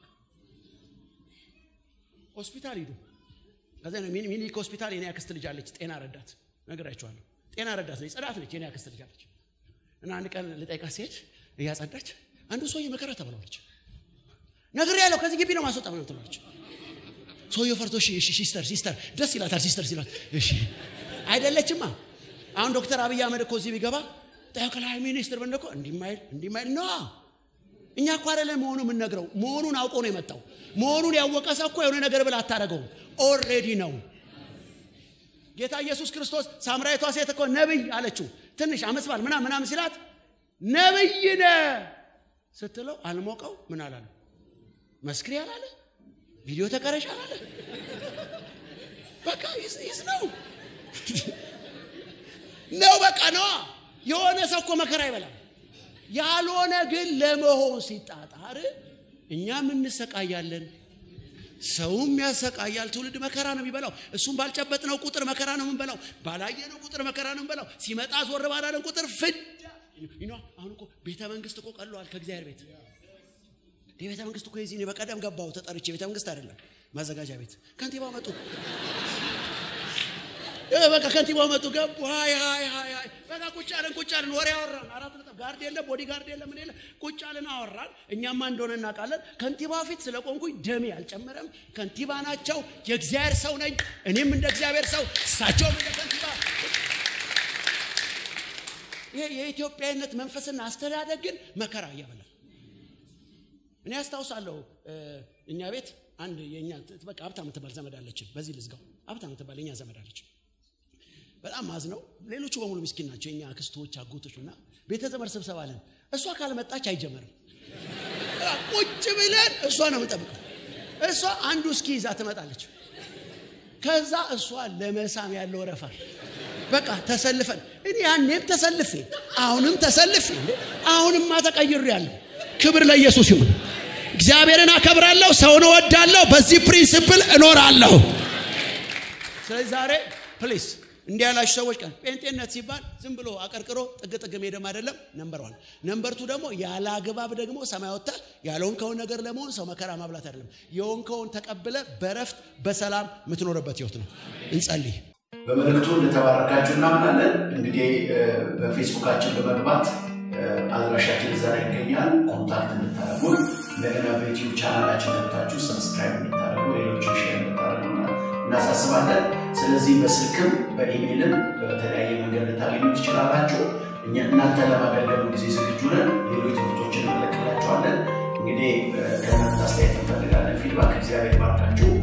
ሆስፒታል ሂዱ። ከዚ ሚኒክ ሆስፒታል የኔ አክስት ልጅ አለች፣ ጤና ረዳት ነግራችኋለሁ። ጤና ረዳት ነች፣ ጽዳት ነች። የኔ አክስት ልጅ አለች እና አንድ ቀን ልጠይቃት ሲሄድ እያጸዳች አንዱ ሰውዬ መከራ ተብለዋለች። ነግር ያለው ከዚህ ግቢ ነው ማስወጣ ነው ትላለች። ሰውየው ፈርቶ ሲስተር ሲስተር ደስ ይላታል። ሲስተር ሲላት እሺ አይደለችማ። አሁን ዶክተር አብይ አህመድ እኮ እዚህ ቢገባ ጠቅላይ ሚኒስትር ብን እኮ እንዲማይል እንዲማይል ነ እኛ እኮ አይደለም መሆኑ የምንነግረው መሆኑን አውቆ ነው የመጣው። መሆኑን ያወቀ ሰው እኮ የሆነ ነገር ብላ አታደረገውም። ኦልሬዲ ነው። ጌታ ኢየሱስ ክርስቶስ ሳምራዊቷ ሴት እኮ ነብይ አለችው። ትንሽ አመስባል ምናም ምናም ሲላት ነብይ ነ ስትለው አልሞቀው ምን አላለ? መስክሪ አላለ? ቪዲዮ ተቀረሽ አላለ? በቃ ይዝ ነው ነው በቃ ነዋ። የሆነ ሰው እኮ መከራ ይበላል። ያልሆነ ግን ለመሆን ሲጣጣር እኛም እንሰቃያለን፣ ሰውም ያሰቃያል። ትውልድ መከራ ነው የሚበላው። እሱም ባልጨበጥነው ቁጥር መከራ ነው የምንበላው። ባላየነው ቁጥር መከራ ነው የምንበላው። ሲመጣ ዞር ባላለን ቁጥር ፍዳ። አሁን እኮ ቤተ መንግስት እኮ ቀለዋል ከእግዚአብሔር ቤት የቤተ መንግስት እኮ የዚህ በቀደም ገባው ተጠርቼ ቤተ መንግስት አይደለም ማዘጋጃ ቤት ከንቲባው መጡ። በቃ ከንቲባው መጡ ገቡ። ሀይ ሀይ ሀይ ሀይ በቃ ቁጭ አለን ቁጭ አለን ወሬ አወራን። አራት ነጥብ ጋርድ የለ ቦዲ ጋርድ የለ ምን የለ ቁጭ አለን አወራን። እኛማ እንደሆነ እናውቃለን። ከንቲባ ፊት ስለቆምኩኝ ደሜ አልጨመረም። ከንቲባ ናቸው። የእግዚአብሔር ሰው ነኝ። እኔም እንደ እግዚአብሔር ሰው፣ እሳቸውም እንደ ከንቲባ። ይሄ የኢትዮጵያዊነት መንፈስና አስተዳደግ ግን መከራ እያበላል እኔ አስታውሳለሁ እኛ ቤት አንድ የኛ በቃ ሀብታ የምትባል ዘመድ አለችን። በዚህ ልዝጋው። ሀብታ የምትባል የኛ ዘመድ አለችን። በጣም ማዝ ነው። ሌሎቹ በሙሉ ምስኪን ናቸው። የኛ አክስቶች፣ አጎቶች እና ቤተ ዘመድ ስብሰባ አለን። እሷ ካልመጣች አይጀመርም። ቁጭ ብለን እሷ ነው የምንጠብቀው። እሷ አንዱ እስኪ ይዛ ትመጣለች። ከዛ እሷ ለመሳም ያለው ወረፋ በቃ ተሰልፈን እኔ ያኔም ተሰልፌ አሁንም ተሰልፌ አሁንማ ተቀይሬ ያለሁ ክብር ለኢየሱስ ይሁን። እግዚአብሔርን አከብራለሁ፣ ሰውን እወዳለሁ፣ በዚህ ፕሪንስፕል እኖራለሁ። ስለዚህ ዛሬ ፕሊስ እንዲህ ያላችሁ ሰዎች ቀን ጴንጤነት ሲባል ዝም ብሎ አቀርቅሮ ጥግ ጥግ ሄደም አይደለም። ነምበር ዋን። ነምበር ቱ ደግሞ ያለ አግባብ ደግሞ ሰማይ ወጥታ ያልሆንከውን ነገር ለመሆን ሰው መከራ ማብላት አይደለም። የሆንከውን ተቀብለ በረፍት በሰላም የምትኖርበት ህይወት ነው። እንጸልይ። በመልእክቱ እንደተባረካችሁ እናምናለን። እንግዲህ በፌስቡካችን በመግባት አድራሻችን እዛ ላይ ይገኛል። ኮንታክት እንድታደርጉን እንደገና በዩቲዩብ ቻናላችን ገብታችሁ ሰብስክራይብ እንድታደርጉ ሌሎችን ሼር እንድታደርጉ እናሳስባለን። ስለዚህ በስልክም በኢሜይልም በተለያየ መንገድ ልታገኙ ትችላላችሁ። እኛ እናንተ ለማገልገሉ ጊዜ ዝግጁ ነን። ሌሎች ትምህርቶችን እንለቅላችኋለን። እንግዲህ ከእናንተ አስተያየት እንፈልጋለን። ፊድባክ እግዚአብሔር ባርካችሁ